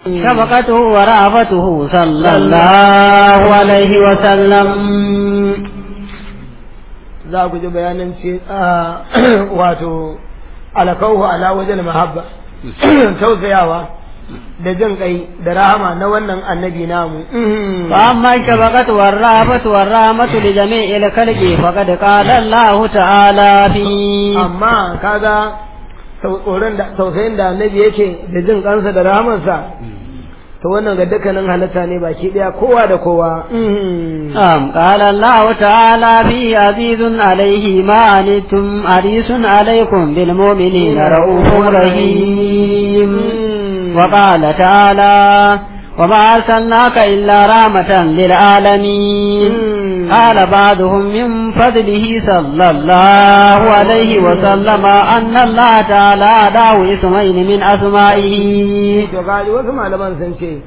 شفقته ورأفته صلى الله عليه وسلم za ku ji bayanin ce wato alakauhu ala wajen mahabba tausayawa da jin kai da rahama na wannan annabi namu فأما الشفقة والرأفة والرحمة لجميع الخلق فقد قال الله تعالى فيه amma kaga tsoron da tausayin da annabi yake da jin kansa da rahamarsa to wannan ga dukkanin halitta ne baki daya kowa da kowa نعم قال الله تعالى فيه عزيز عليه ما عنتم حريص عليكم بالمؤمنين رؤوف رحيم وقال تعالى وما أرسلناك إلا رحمة للعالمين قال بعضهم من فضله صلى الله عليه وسلم أن الله تعالى أداه اسمين من أسمائه to gaji wasu malaman sun ce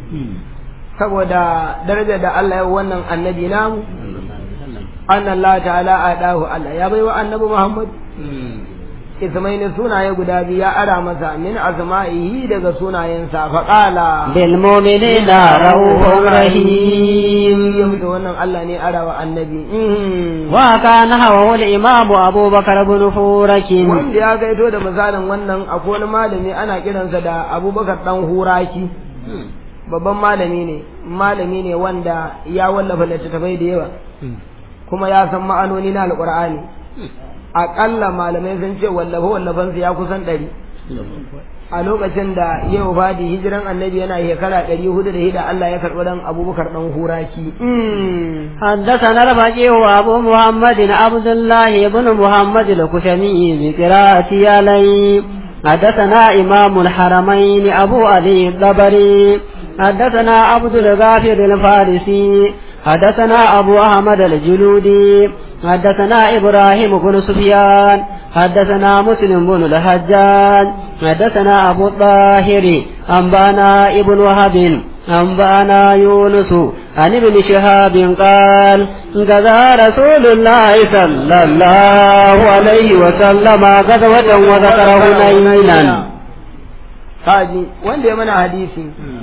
saboda darajar da Allah ya yi wannan annabi namu anna Allah ta'ala adahu Allah ya bai wa annabi Muhammad ismaini sunaye guda biyu ya ara masa min asma'ihi daga sunayensa fa qala بالمؤمنين رؤوف رحيم to wannan Allah ne ara wa annabi وكان هو الإمام أبو بكر بن فورك wanda ya gaito da misalin wannan akwai wani malami ana kiransa da Abubakar dan Huraki babban malami ne malami ne wanda ya wallafa littattafai da yawa kuma ya san ma'anoni na alqur'ani aƙalla malamai sun ce wallafa wallafansa ya kusan ɗari a lokacin da yau fadi hijiran annabi yana shekara ɗari hudu da hida Allah ya karɓi dan abubakar ɗan huraki حدثنا الفقيه أبو محمد عبد الله بن محمد الكشمي بقراءة علي حدثنا إمام الحرمين أبو علي الضبري حدثنا عبد الغافر الفارسي حدثنا أبو أحمد الجلودي حدثنا إبراهيم بن سفيان حدثنا مسلم بن الحجاج حدثنا أبو الطاهر أنبانا ابن وهب أنبانا يونس عن ابن شهاب قال غزا رسول الله صلى الله عليه وسلم غزوة وذكر هنينا kaji wanda ya mana hadisi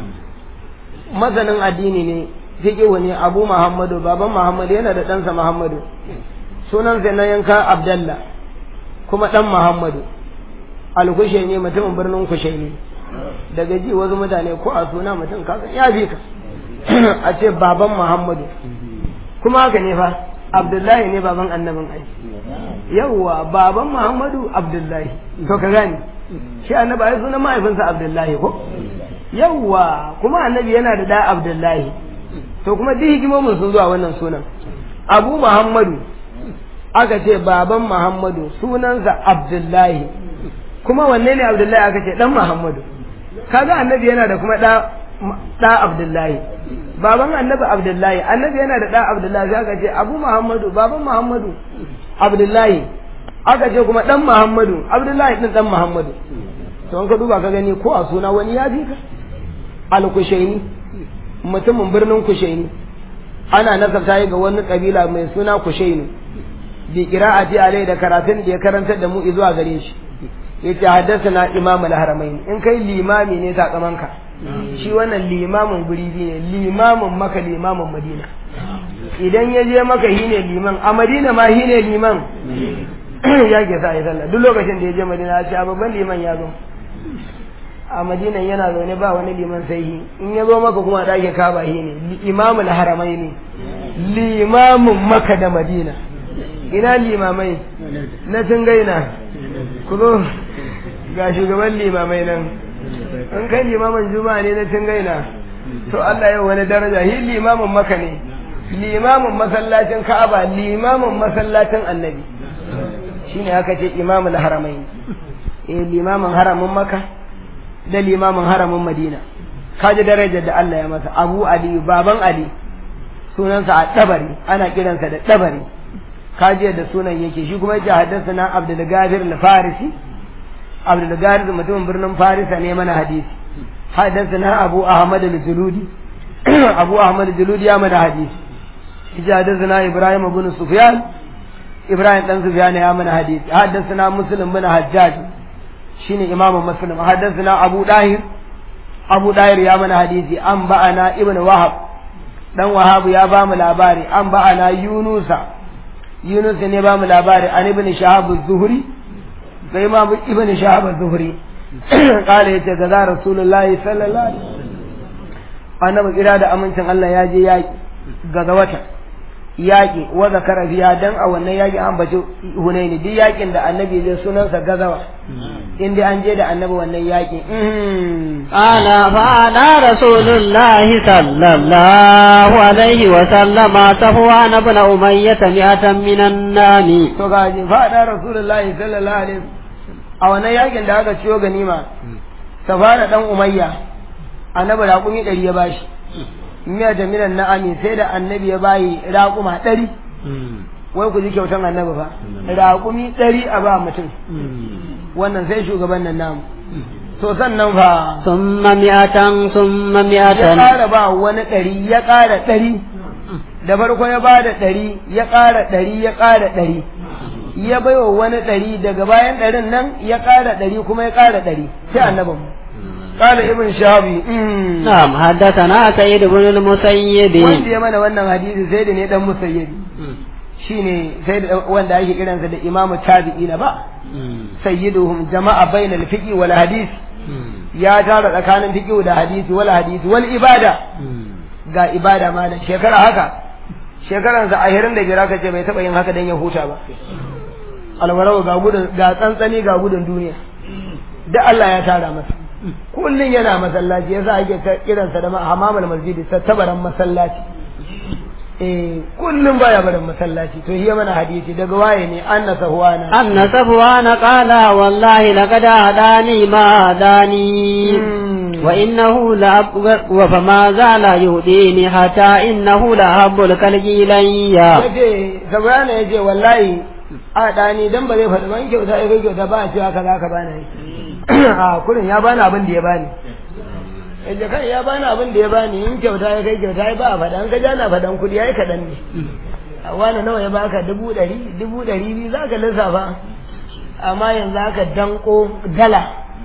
masanin addini ne fiqhu ne Abu Muhammadu baban Muhammadu yana da ɗansa Muhammadu sunansa na yanka Abdallah kuma ɗan Muhammadu alkushe ne mutumin birnin kushe ne daga ji wasu mutane ko a suna mutum kasan ya fi ka a ce baban Muhammadu kuma haka ne fa Abdullahi ne baban annabin ai yawwa baban Muhammadu Abdullahi to ka gane shi annabi ai sunan mahaifinsa Abdullahi ko yawwa kuma annabi yana da da Abdullahi to kuma duk hikimomin sun zuwa wannan sunan Abu Muhammadu aka ce baban Muhammadu sunansa Abdullahi kuma wanne ne Abdullahi aka ce dan Muhammadu kaga annabi yana da kuma da da Abdullahi baban annabi Abdullahi annabi yana da da Abdullahi sai aka ce Abu Muhammadu baban Muhammadu Abdullahi aka ce kuma dan Muhammadu Abdullahi din dan Muhammadu to an ka duba ka gani ko a suna wani ya fi ka al-Kushaini mutumin birnin Kushaini ana nasabta yi ga wani kabila mai suna Kushaini bi qira'ati alai da karatun da ya karantar da mu zuwa gare shi yace haddathana imam al-haramain in kai limami ne sakamanka shi wannan limamin guri ne limamin maka limamin madina idan ya je maka hi ne liman a madina ma hi ne liman ya ke sa ya sallah duk lokacin da ya je madina ya ce babban liman ya zo a madina yana zaune ba wani liman sai hi in ya zo maka kuma da ake kaba hi ne imamul haramai ne limamin maka da madina ina limamai na gaina ku zo ga shugaban limamai nan in kai limamin juma'a ne na gaina to Allah yau wani daraja hi limamin maka ne limamin masallacin ka'aba limamin masallacin annabi shine aka ce imamul haramai eh limamin haramin maka da limamin haramin madina kaji darajar da Allah ya masa abu ali baban ali sunansa a dabari ana kiransa da dabari kaji da sunan yake shi kuma yake haddasa na abdul gafir al-farisi abdul gafir mutumin birnin farisa ne mana hadisi haddasa na abu ahmad al-juludi abu ahmad al-juludi ya mana hadisi yace haddasa na ibrahim ibn sufyan ibrahim dan sufyan ya mana hadisi haddasa na muslim bin hajjaj shine imamu muslim haddasa abu dahir abu dayar ya mana hadisi an ba'ana ibn wahab dan wahabu ya ba mu labari an ba'ana yunusa yunus ne ba mu labari an ibn shahab az-zuhri sai ma ibn shahab az-zuhri kala yace ga rasulullahi sallallahu alaihi annabi kira da amincin Allah ya je yaki ga wata yaƙi wa zakara fiya dan a wannan yaƙi an bace hunaini duk yaƙin da annabi zai sunansa gazawa in dai an je da annabi wannan yaƙi qala fa ala rasulullahi sallallahu alaihi wa sallama safwan ibn umayyah mi'atan minan nami to ga ji fa ala rasulullahi sallallahu alaihi a wannan yaƙin da aka ciyo ganima safana dan umayya annabi raƙumi ɗari ya bashi miya da minan na'ami sai da annabi ya bayi raƙuma ɗari wai ku ji kyautan annabi fa raƙumi ɗari a ba mutum wannan sai shugaban nan namu to sannan fa summa mi'atan summa ya mi'atan ƙara ba wani ɗari ya ƙara ɗari da farko ya ba da ɗari ya ƙara ɗari ya ƙara ɗari ya baiwa wani ɗari daga bayan ɗarin nan ya ƙara ɗari kuma ya ƙara ɗari sai annabin mu قال ابن شهابي نعم حدثنا سيد بن المسيب wanda ya mana wannan hadisi sai da ne dan musayyibi shine sai da wanda ake kiransa da imamu tabi'ina ba sayyiduhum jama'a bainal fiqi wal hadis ya tara tsakanin fiqi da hadisi wal hadisi wal ibada ga ibada ma da shekara haka shekaran sa ahirin da biyar aka ce bai taba yin haka dan ya huta ba alwarau ga gudun ga tsantsani ga gudun duniya da Allah ya tara masa kullun yana masallaci yasa ake ta kiransa da hamamul masjidi tabaran masallaci eh kullun baya barin masallaci to hiya mana hadisi daga waye ne anna sahwana أن صفوان قال والله لقد هداني ما هداني وإنه لأب وفما زال يهديني حتى إنه لأحب الكلب إلي yace sahwana yace wallahi a dani dan ba zai faɗi ban kyauta ya kai kyauta ba a cewa kaza ka bani a kullun ya bani abin da ya bani yace kai ya bani abin da ya bani in kyauta ya kai kyauta ya ba a faɗa an ka jana faɗan kuɗi yayi kaɗan ne a wani nawa ya baka dubu ɗari dubu ɗari biyu za ka lissafa amma yanzu aka danko dala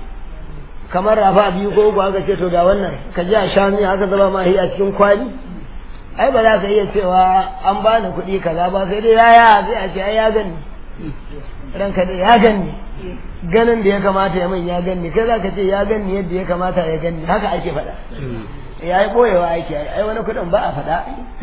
kamar rafa biyu ko uku aka ce to ga wannan ka ji a shanu aka zama ma a cikin kwali ai ba za ka iya cewa an bani kuɗi kaza ba sai dai yaya sai a ce ai ya gani ranka dai ya gani ganin da ya kamata ya min ya gani kai za ka ce ya gani yadda ya kamata ya gani haka ake faɗa ya yi ɓoyewa ake ai wani kuɗin ba a faɗa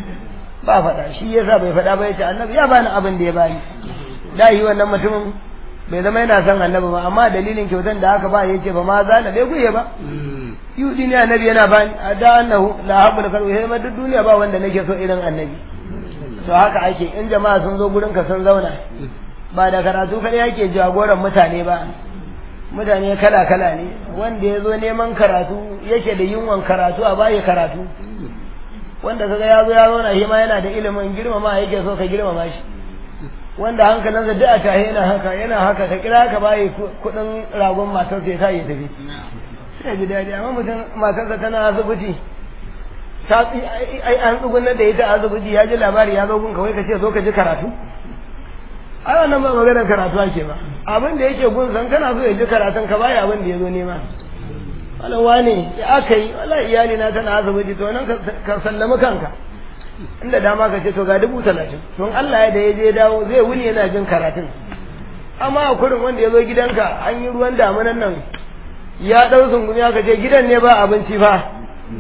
ba a faɗa shi yasa bai faɗa ba ya ce annabi ya bani abin da ya bani da yi wannan mutumin bai zama yana son annabi ba amma dalilin kyautan da aka ba ya ce ba ma za na bai guye ba yudi ne annabi yana bani a da annahu la haɓu da kalwi sai duk duniya ba wanda nake so irin annabi to haka ake in jama'a sun zo gurin ka sun zauna ba da karatu kada yake jagoran mutane ba mutane kala kala ne wanda ya zo neman karatu yake da yunwan karatu a bayi karatu wanda kaga ya zo ya zauna shi ma yana da ilimin girmama yake so ka girmama shi wanda hankalinsa duk a tahe yana haka yana haka ka kira ka bayi kuɗin ragon matarsa ya sa ya tafi sai ji daɗi amma mutum matarsa tana asibiti ta ai an tsugunar da ita asibiti ya ji labari ya zo gun kawai ka ce zo ka ji karatu ai wannan ba maganar karatu ake ba abin da yake gun san kana so ya ji karatun ka bayi abin da ya zo nema wala wane ya aka yi wala iyali na tana asibiti to nan ka sallami kanka inda dama ka ce to ga dubu talatin tun Allah ya da ya je dawo zai wuni yana jin karatun amma a kurin wanda ya zo gidanka an yi ruwan damunan nan ya ɗau sungumi aka ce gidan ne ba abinci fa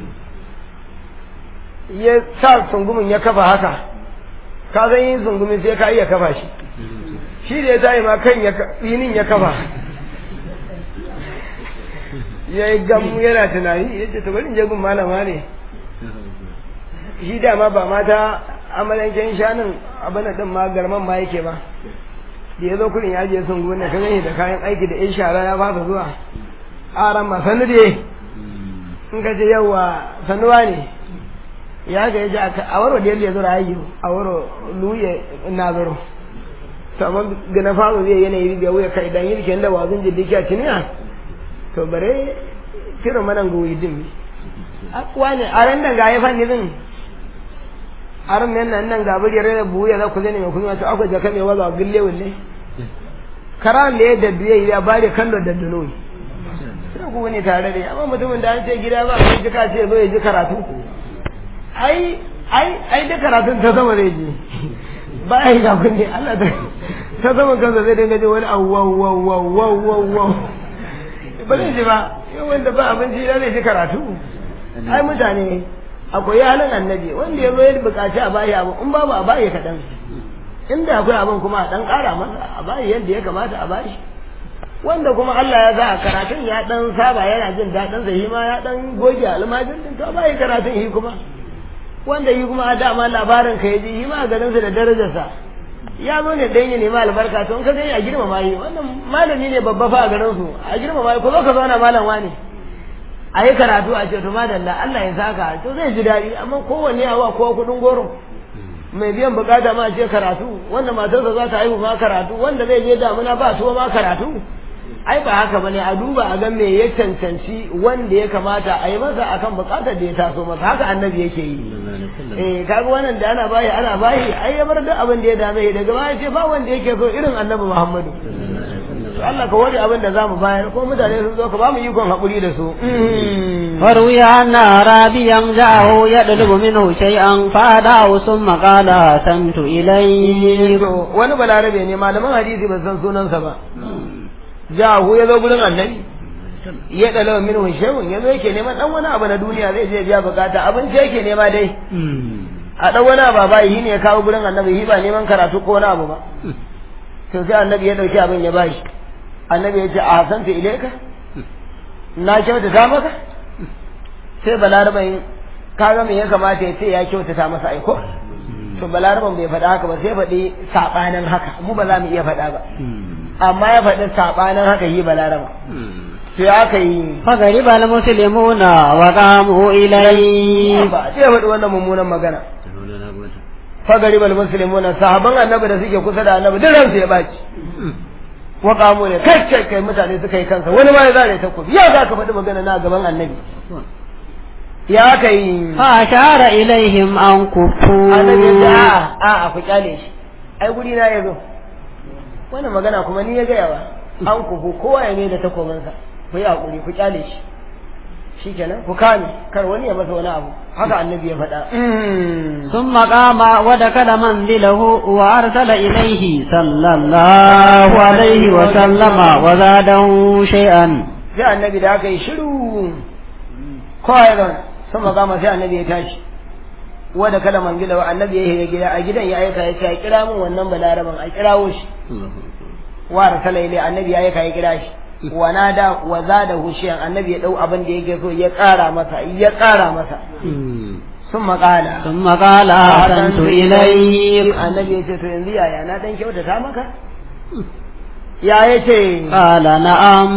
ya sa sungumin ya kafa haka ka zan yin sungumi sai ka iya kafa shi shi da ya tayi ma kan ya tsinin ya kafa ya yi gamu yana tunani ya ce to bari in je gun malama ne shi dama ba mata amalanken shanun abin din ma garman ma yake ba da ya zo kurin ya je sun gona ka gani da kayan aiki da yan shara ya fasa zuwa aran ma sanu da in ka ce yawa sanuwa ne ya ga ya ji a waro da ya zo rayu a waro luye na zaro to amma ga na faru zai yanayi da wuya kai dan yi da wazun jiddi a ciniya to bare kiran manan goyi din akwa ne a ran da ga ya fanni din aran men nan nan gabar yare da buya za ku zane mai kuma to akwai jaka mai waza gille wulle karan da ya dadduye ya bare kallo dadduno sai ku wani tare da amma mutumin da an ce gida ba kai ji ka ce zo ya ji karatu ai ai ai da karatun ta sama zai ji ba ai ga kunne Allah ta ta sama kansa zai dinga ji wani awwaw wow wow wow wow wow ba zai ji ba yau wanda ba abinci da zai ji karatu ai mutane akwai halin annabi wanda ya zo ya bukaci a bayi abu in babu a bayi kaɗan inda akwai abin kuma a ɗan ƙara masa a bayi yadda ya kamata a bashi wanda kuma Allah ya sa a karatun ya ɗan saba yana jin daɗin sa ma ya ɗan goge almajin din to bayi karatun yi kuma wanda yi kuma a dama labarin ka ya ji yi ma garin sa da darajarsa ya zo ne dan ya nemi albarka to in ka gani a girmama yi wannan malami ne babba fa a garin su a girmama yi ko zo ka zauna malam wani a yi karatu a ce to madalla Allah ya saka to zai ji daɗi amma kowanne a wa kowa kuɗin goro mai biyan bukata ma ce karatu wanda matarsa za ta haihu ma karatu wanda zai je damuna ba tuwa ma karatu ai ba haka bane a duba a ga me ya cancanci wanda ya kamata a yi masa akan bukatar da ya taso masa haka annabi yake yi eh kaga wannan da ana bayi ana bayi ai ya bar duk abin da ya dame daga baya ce ba wanda yake so irin annabi Muhammadu to Allah ka wani abin da zamu bayar ko mutane sun zo ka ba mu ikon hakuri da su فروي أن أعرابيا جاءه يطلب منه شيئا فأداه ثم قال أحسنت إليه wani balarabe ne malaman hadisi ba san sunansa ba jahu ya zo gurin annabi ya dalawa min shay'un ya zo yake neman dan wani abu na duniya zai je biya bukata abinci yake nema dai a dan wani abu ba yi ne ya kawo gurin annabi yi ba neman karatu ko wani abu ba to sai annabi ya dauki abin ya bashi annabi ya ce a hasanta ilaika na kyautata maka sai balaraban kaga me ya kamata ya ce ya kyautata masa aiko to balaraban bai faɗa haka ba sai faɗi saɓanin haka mu ba za mu iya faɗa ba amma ya faɗi saɓanin haka yi balaraba to ya aka yi فغرب المسلمون وقاموا إليه ba sai ya faɗi wannan mummunan magana fagari bal muslimuna sahaban annabi da suke kusa da annabi duk ransu ya baci wa qamu ne kai kai kai mutane suka yi kansa wani ma ya zare takobi ya za ka faɗi magana na gaban annabi ya aka yi فأشار إليهم أن annabi ya ce كفوا a a ku kyale shi ai guri na ya zo wannan magana kuma ni ya gaya wa an kufu kowa ya ne da takobinsa ku yi haƙuri ku kyale shi shikenan ku kame kar wani ya masa wani abu haka annabi ya faɗa ثم قام ودخل منزله وأرسل إليه صلى الله عليه وسلم وزاده شيئا sai annabi da aka yi shiru kowa ya zauna sun magama sai annabi ya tashi wadda kada man gida annabi ya shiga gida a gidan ya aika ya ce a kira min wannan balaraban a kirawo shi wa rasala ilai annabi ya aika ya kira shi wa nada wa zada hushiyan annabi ya dau abin da yake so ya kara masa ya kara masa sun maƙala ثم قال أحسنت إليك annabi ya ce to yanzu yaya na dan kyautata maka ya ya ce قال نعم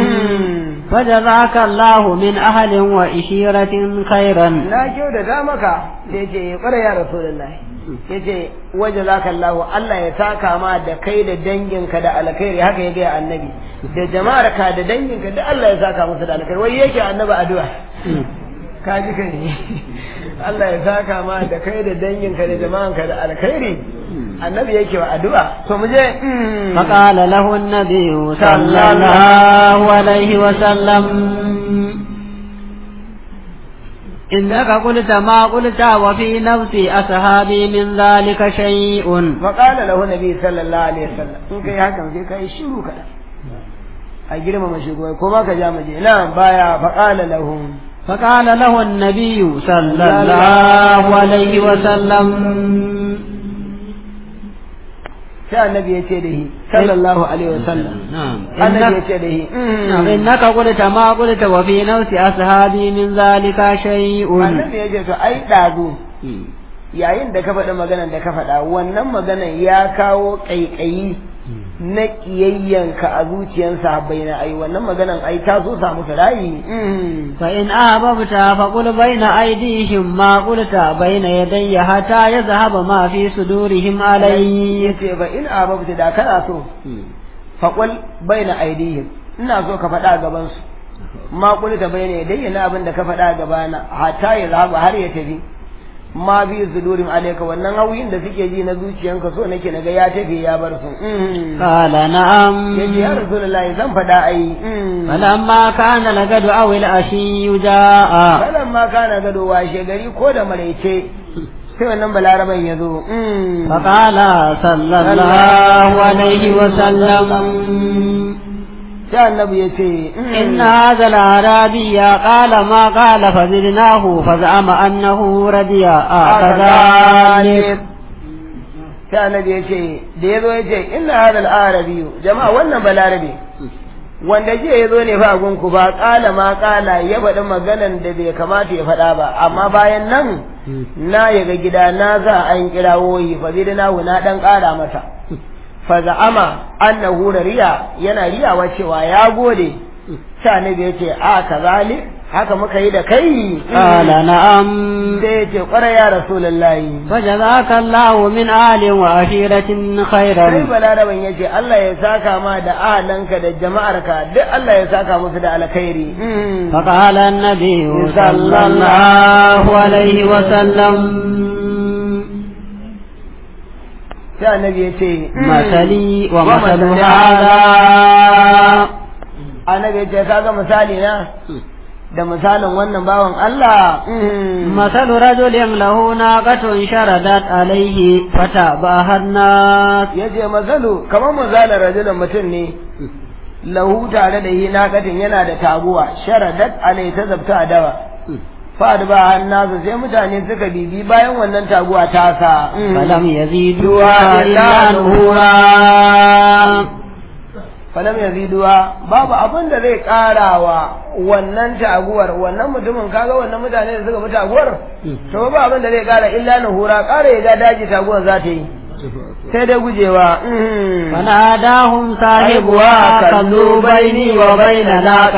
فجزاك الله من أهل وإشيرة خيرا na kyautata maka sai ce kware ya rasulullahi ya ce waje za ka Allah Allah ya saka ma da kai da danginka da alkhairi haka ya gaya annabi da jama'ar ka da danginka da Allah ya saka musu da alkhairi wai yake annabi addu'a ka ji kai Allah ya saka ma da kai da danginka da jama'anka da alkhairi annabi yake wa addu'a to mu je فقال له النبي صلى الله عليه وسلم إنك قلت ما قلت وفي نفس أصحابي من ذلك شيء فقال له النبي صلى الله عليه وسلم in kai hakan sai kai shiru kada a girmama shugaba ko ma ka ja maje na baya faqala lahum فقال له النبي صلى الله عليه وسلم sai annabi ya ce da shi sallallahu alaihi wasallam نعم annabi ya إنك, ce da shi نعم إنك قلت ما قلت وفي نفس أصحابي من ذلك شيء annabi ya ce to ai dazu yayin da ka faɗi maganar da ka faɗa wannan maganar ya kawo ƙaiƙayi na ƙiyayyanka a zuciyar sahabbai na ai wannan maganar ai ta so samu rayi فإن أحببت فقل بين أيديهم ما قلت بين يدي حتى يذهب ما في صدورهم علي yace ba in ababta da kana so faqul baina aidihim ina so ka faɗa gaban su ma qulta baina yadayya na abin da ka faɗa gabana hatta ya zaba har ya tafi ma bi sudurin alayka wannan hauyin da suke ji na zuciyanka so nake naga ya tafi ya bar su قال نعم yace ya rasulullahi zan faɗa ai فلما كان الغد أو العشي جاء kalan ma kana gado washe gari ko da maraice sai wannan balaraban ya zo فقال صلى الله عليه وسلم sai annabi ya ce إن هذا الأعرابي قال ما قال فزدناه فزعم أنه ردي كذلك sai annabi ya ce da ya zo ya ce inna hadal arabi jama'a wannan balarabe wanda jiya ya zo ne fa gunku ba kala ma kala ya faɗi maganan da bai kamata ya faɗa ba amma bayan nan na yaga gida na za an kirawo yi fa zai na na dan ƙara masa fa za'ama annahu riya yana riyawa cewa ya gode sai annabi ya ce a kazalik haka muka yi da kai قال نعم sai ya ce ƙwarai ya rasulullahi فجزاك الله من آل وعشيرة sai خيرا balaraban ya ce Allah ya saka ma da ahalanka da jama'arka duk Allah ya saka musu da alkhairi فقال النبي صلى الله عليه وسلم sai annabi ya ce مثلي ومثل ومثل هذا annabi ya ce kaga misali na da misalin wannan bawan Allah مثل رجل له ناقة شردت عليه فتابعها الناس ya ce masalu kamar misalin rajulun mutum ne lahu tare da yi nakatin yana da taguwa sharadat alai ta zabta a dawa fa'ad ba hannasu sai mutane suka bibi bayan wannan taguwa ta sa فلم يزيدوها إلا نفورا falam yaziduwa babu abin da zai karawa wannan taguwar wannan mutumin kaga wannan mutane da suka bi taguwar to ba abin da zai kara illa na hura kara ya ga daji taguwar za ta yi sai dai gujewa فناداهم صاحبها خلوا بيني وبين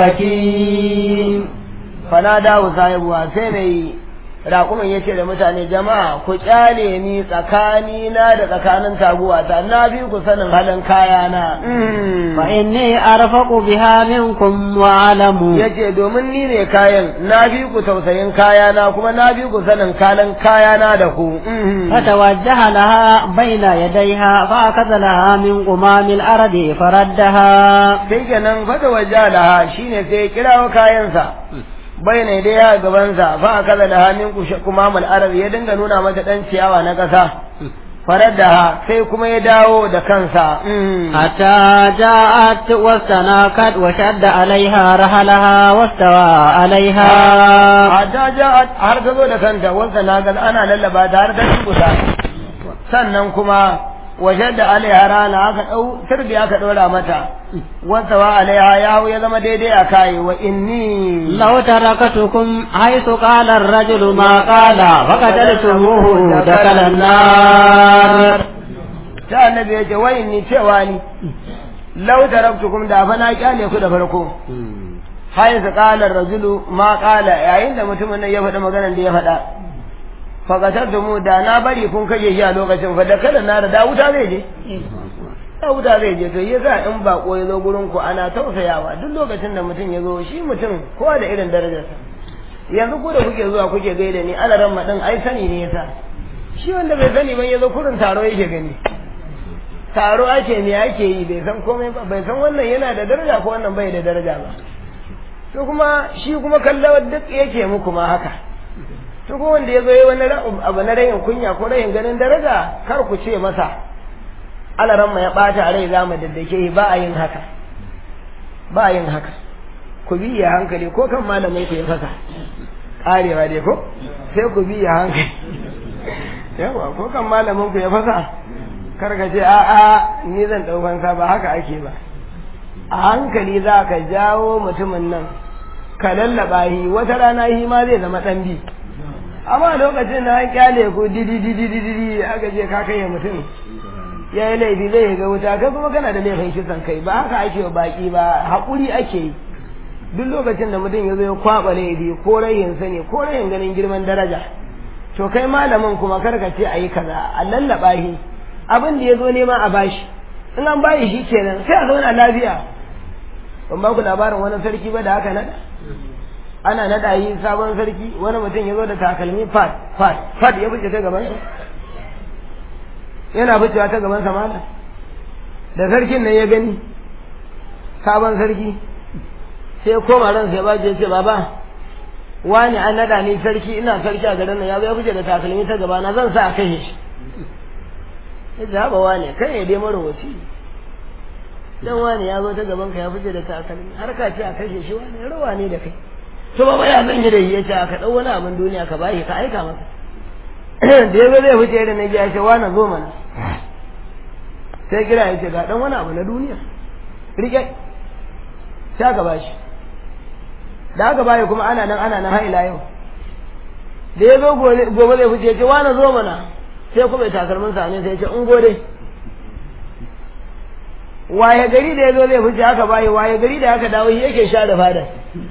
ناقتي fanada wa sahibuwa sai mai raƙumin ya ce da mutane jama'a ku kyale ni tsakani na da tsakanin taguwa ta na bi ku sanin halin kayana فإني أرفق بها منكم وأعلم ya ce domin ni ne kayan na bi ku tausayin kayana kuma na bi ku sanin kalan kayana da ku فتوجه لها بين يديها فأخذ لها من قمام الأرض فردها sai kenan fata wajja laha shine sai ya kirawo kayansa bai ne dai ya gabansa fa akaza da hannun kuma mal arab ya dinga nuna mata dan ciyawa na kasa farar da sai kuma ya dawo da kansa حتى جاءت واستناكت وشد عليها رحلها واستوى عليها hatta ja har ta zo da kanta wanda na ga ana lallaba ta har ta kusa sannan kuma wajen da alaiha rana aka dau sirbi aka dora mata wanda wa alaiha ya hau ya zama daidai a kai wa inni لو تركتكم حيث قال الرجل ما قال فقتلتموه دخل النار ta annabi ya ce wa inni cewa ni law taraktukum da fa na kyale ku da farko hay sa qala ar-rajulu ma qala yayin da mutumin nan ya faɗi maganar da ya faɗa faqatar da mu da na bari kun kaje shi a lokacin fa da kada na da wuta zai je da wuta zai je to yasa in bako ya zo gurin ku ana tausayawa duk lokacin da mutum ya zo shi mutum kowa da irin darajarsa yanzu ku da kuke zuwa kuke gaida ni ana ran madin ai sani ne yasa shi wanda bai sani ban ya zo kurin taro yake gani taro ake me ake yi bai san komai ba bai san wannan yana da daraja ko wannan bai da daraja ba to kuma shi kuma kallawar duk yake muku ma haka to ko wanda ya zo yi wani abu na rayin kunya ko rayin ganin daraja kar ku ce masa alaran ya bata rai za mu daddake shi ba a yin haka ba a yin haka ku bi ya hankali ko kan malamin ku ya fasa karewa dai ko sai ku bi ya hankali yawa ko kan malamin ku ya fasa kar ka ce a'a ni zan ɗaukan sa ba haka ake ba a hankali za ka jawo mutumin nan ka lallaba shi wata rana shi ma zai zama ɗan bi amma lokacin da an kyale ku didi didi didi aka je ka kai mutum ya yi laifi zai ga wuta kai kuma kana da laifin kisan kai ba haka ake wa baki ba haƙuri ake yi duk lokacin da mutum ya zo ya kwaɓa laifi ko rayin sani ko rayin ganin girman daraja to kai malamin kuma kar ka ce a yi kaza a lallaba shi abin da ya zo nema a bashi in an bayi shi kenan sai a zauna lafiya ban ba ku labarin wani sarki ba da haka nada ana naɗa yi sabon sarki wani mutum ya zo da takalmi fat fat fat ya fice ta gaban yana ficewa ta gaban sa malam da sarkin nan ya gani sabon sarki sai koma ran sai ba ce baba wani an naɗa ni sarki ina sarki a garin nan ya zo ya fice da takalmi ta gaba na zan sa a kashe shi ya haɓa wane kai ne dai marowaci dan wani ya zo ta gaban ka ya fice da takalmi har ka ce a kashe shi wani rawa ne da kai to ba ya zan yi da yi yace aka dau wani abin duniya ka bashi ka aika masa da yazo zai fice da naji ya ce wani zo mana sai kira yace ga dan wani abu na duniya rike sai ka bashi da aka bayi kuma ana nan ana nan har ila yau da ya zo gobe zai fice ya ce wani zo mana sai kuma ya takalmin sa ne sai ya ce in gode waye gari da ya zo zai fice aka bayi waye gari da aka dawo shi yake share fadan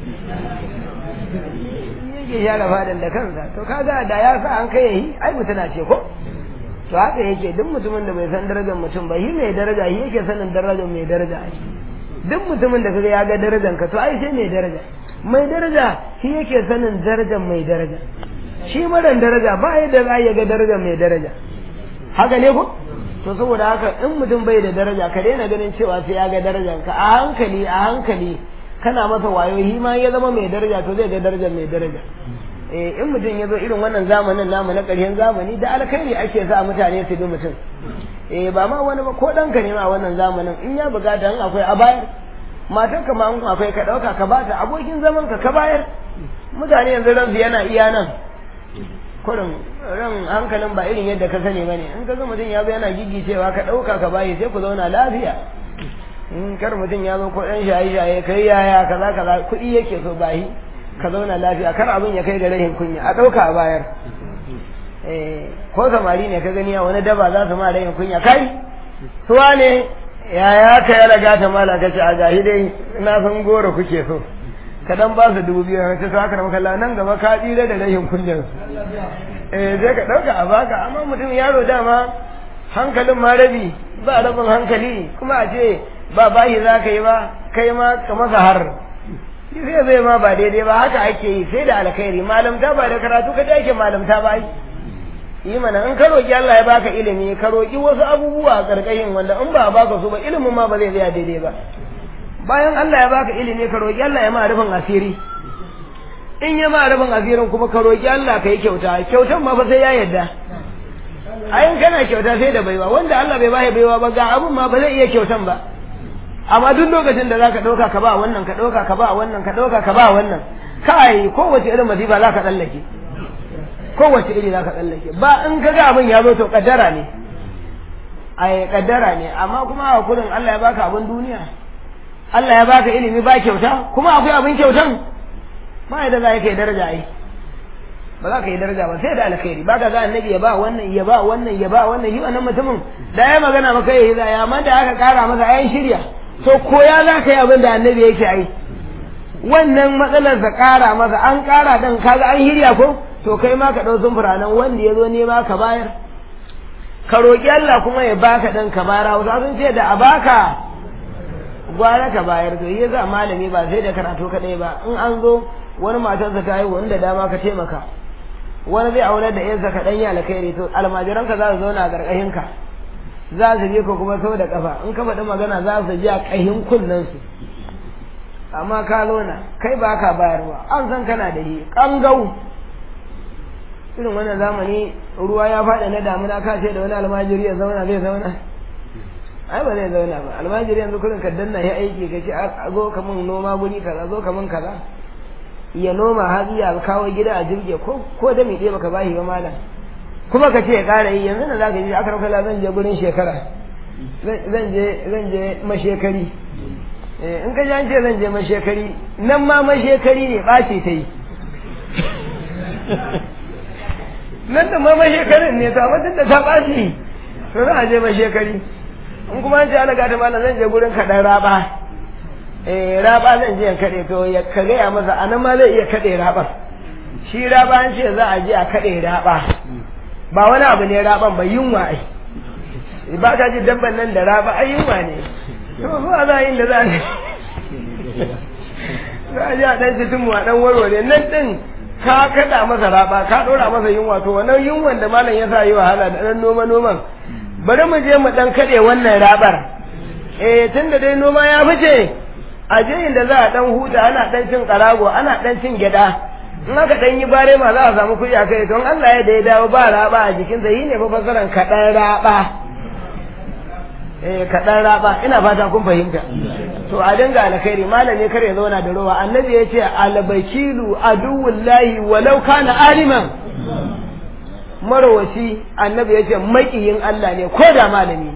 yake share fadan da kansa to kaga da ya sa an kai yi ai mutuna ce ko to haka yake duk mutumin da bai san darajar mutum ba shi mai daraja shi yake sanin darajar mai daraja duk mutumin da kaga ya ga darajar ka to ai sai mai daraja mai daraja shi yake sanin darajar mai daraja shi maran daraja ba yadda za ya ga darajar mai daraja haka ne ko to saboda haka in mutum bai da daraja ka daina ganin cewa sai ya ga darajar ka a hankali a hankali kana masa wayo shi ma ya zama mai daraja to zai ga darajar mai daraja eh in mutum ya zo irin wannan zamanin namu na ƙarshen zamani da alkhairi ake sa mutane su bi mutum eh ba ma wani ba ko ɗanka ne ma wannan zamanin in ya bukata in akwai a bayar matar ka ma in akwai ka ɗauka ka bata abokin zaman ka ka bayar mutane yanzu ransu yana iya nan kurin ran hankalin ba irin yadda ka sani bane in ka ga mutum ya zo yana gigicewa ka ɗauka ka bayi sai ku zauna lafiya in kar mutum ya zo ko ɗan shaye-shaye kai yaya kaza kaza kuɗi yake so bayi ka zauna lafiya kar abin ya kai ga rahin kunya a ɗauka a bayar ko samari ne ka gani a wani daba za su ma rahin kunya kai suwa ne yaya ka ya raga ta mala ka ce a gahi dai na san goro kuke so ka dan ba su dubu biyu ka ce haka da makalla nan gaba ka tsira da rahin kunyan eh sai ka ɗauka a baka amma mutum yaro dama hankalin ma rabi ba rabin hankali kuma a ce ba bayi za ka yi ba kai ma ka masa har zai zai ma ba daidai ba haka ake yi sai da alkhairi malamta ba da karatu ka ake malamta ba yi mana in ka roki Allah ya baka ilimi ka roki wasu abubuwa a karkashin wanda in ba baka su ba ilimin ma ba zai tsaya daidai ba bayan Allah ya baka ilimi ka roki Allah ya ma rufin asiri in ya ma rufin asirin kuma ka roki Allah ka yi kyauta kyautan ma fa sai ya yarda ayin kana kyauta sai da baiwa wanda Allah bai bai baiwa ba ga abun ma ba zai iya kyautan ba amma duk lokacin da zaka dauka ka ba wannan ka dauka ka ba wannan ka dauka ka ba wannan kai kowace irin masifa zaka tsallake kowace iri zaka tsallake ba in ka ga abin ya zo to kaddara ne ai kaddara ne amma kuma a kurin Allah ya baka abin duniya Allah ya baka ilimi ba kyauta kuma akwai abin kyautan ba yadda za ka yi daraja ai ba za ka yi daraja ba sai da alkhairi ba ka ga annabi ya ba wannan ya ba wannan ya ba wannan yi wannan mutumin da ya magana maka ya yi zaya amma da aka kara masa ayan shirya to koya za ka yi abin da annabi yake ai wannan matsalar sa kara masa an kara dan kaga an hirya ko to kai ma ka dau zumfura nan wanda ya zo nema ka bayar ka roki Allah kuma ya baka dan ka bara wasu sun ce da a baka gwara ka bayar to yi za malami ba sai da karatu kadai ba in an zo wani matarsa ta haihu wanda dama ka taimaka wani zai aure da yansa ka dan yi alkhairi to almajiranka za su zauna a gargashin ka za su je ko kuma sau da kafa in ka faɗi magana za su ji a ƙahin kunnen su amma ka lona kai ba ka bayarwa an san kana da yi ƙangau irin wannan zamani ruwa ya faɗi na damuna ka ce da wani almajiri ya zauna zai zauna ai ba zai zauna ba almajiri yanzu kurin ka danna ya aiki ka ce a zo ka mun noma guri kaza zo ka mun kaza ya noma hatsi ya kawo gida a jirge ko ko da mai ɗaya baka bashi ba malam kuma ka ce ya ƙara yi yanzu da za ka ji aka rafa zan je gurin shekara zan je zan je mashekari in ka ji an ce zan je mashekari nan ma mashekari ne ɓaci ta yi nan da ma mashekarin ne to amma da ta ɓaci to za a je mashekari in kuma an ce ana gata malam zan je gurin kaɗan raba eh raba zan je in kaɗe to ya ka gaya masa a nan ma zai iya kaɗe raɓar shi raba an ce za a je a kaɗe raɓa ba wani abu ne raɓan ba yunwa ai ba ka ji dabban nan da raba ai yunwa ne to zuwa za yin da za a za a ji a ɗan cikin mu a ɗan warware nan ɗin ka kaɗa masa raba ka ɗora masa yunwa to wannan yunwan da malam ya sa yi wahala da ɗan noma noman bari mu je mu ɗan kaɗe wannan rabar eh tun da dai noma ya fice a je inda za a ɗan huta ana ɗan cin ƙarago ana ɗan cin gyaɗa in aka ɗan yi bare ma za a samu kuɗi a kai don Allah ya da ya dawo ba raba a jikinsa yi ne fa fasaran kaɗan raba eh kaɗan raba ina fata kun fahimta to a dinga alkhairi malami kar ya zauna da rowa annabi ya ce albakilu aduwullahi walau kana aliman marowaci annabi ya ce maƙiyin Allah ne ko da malami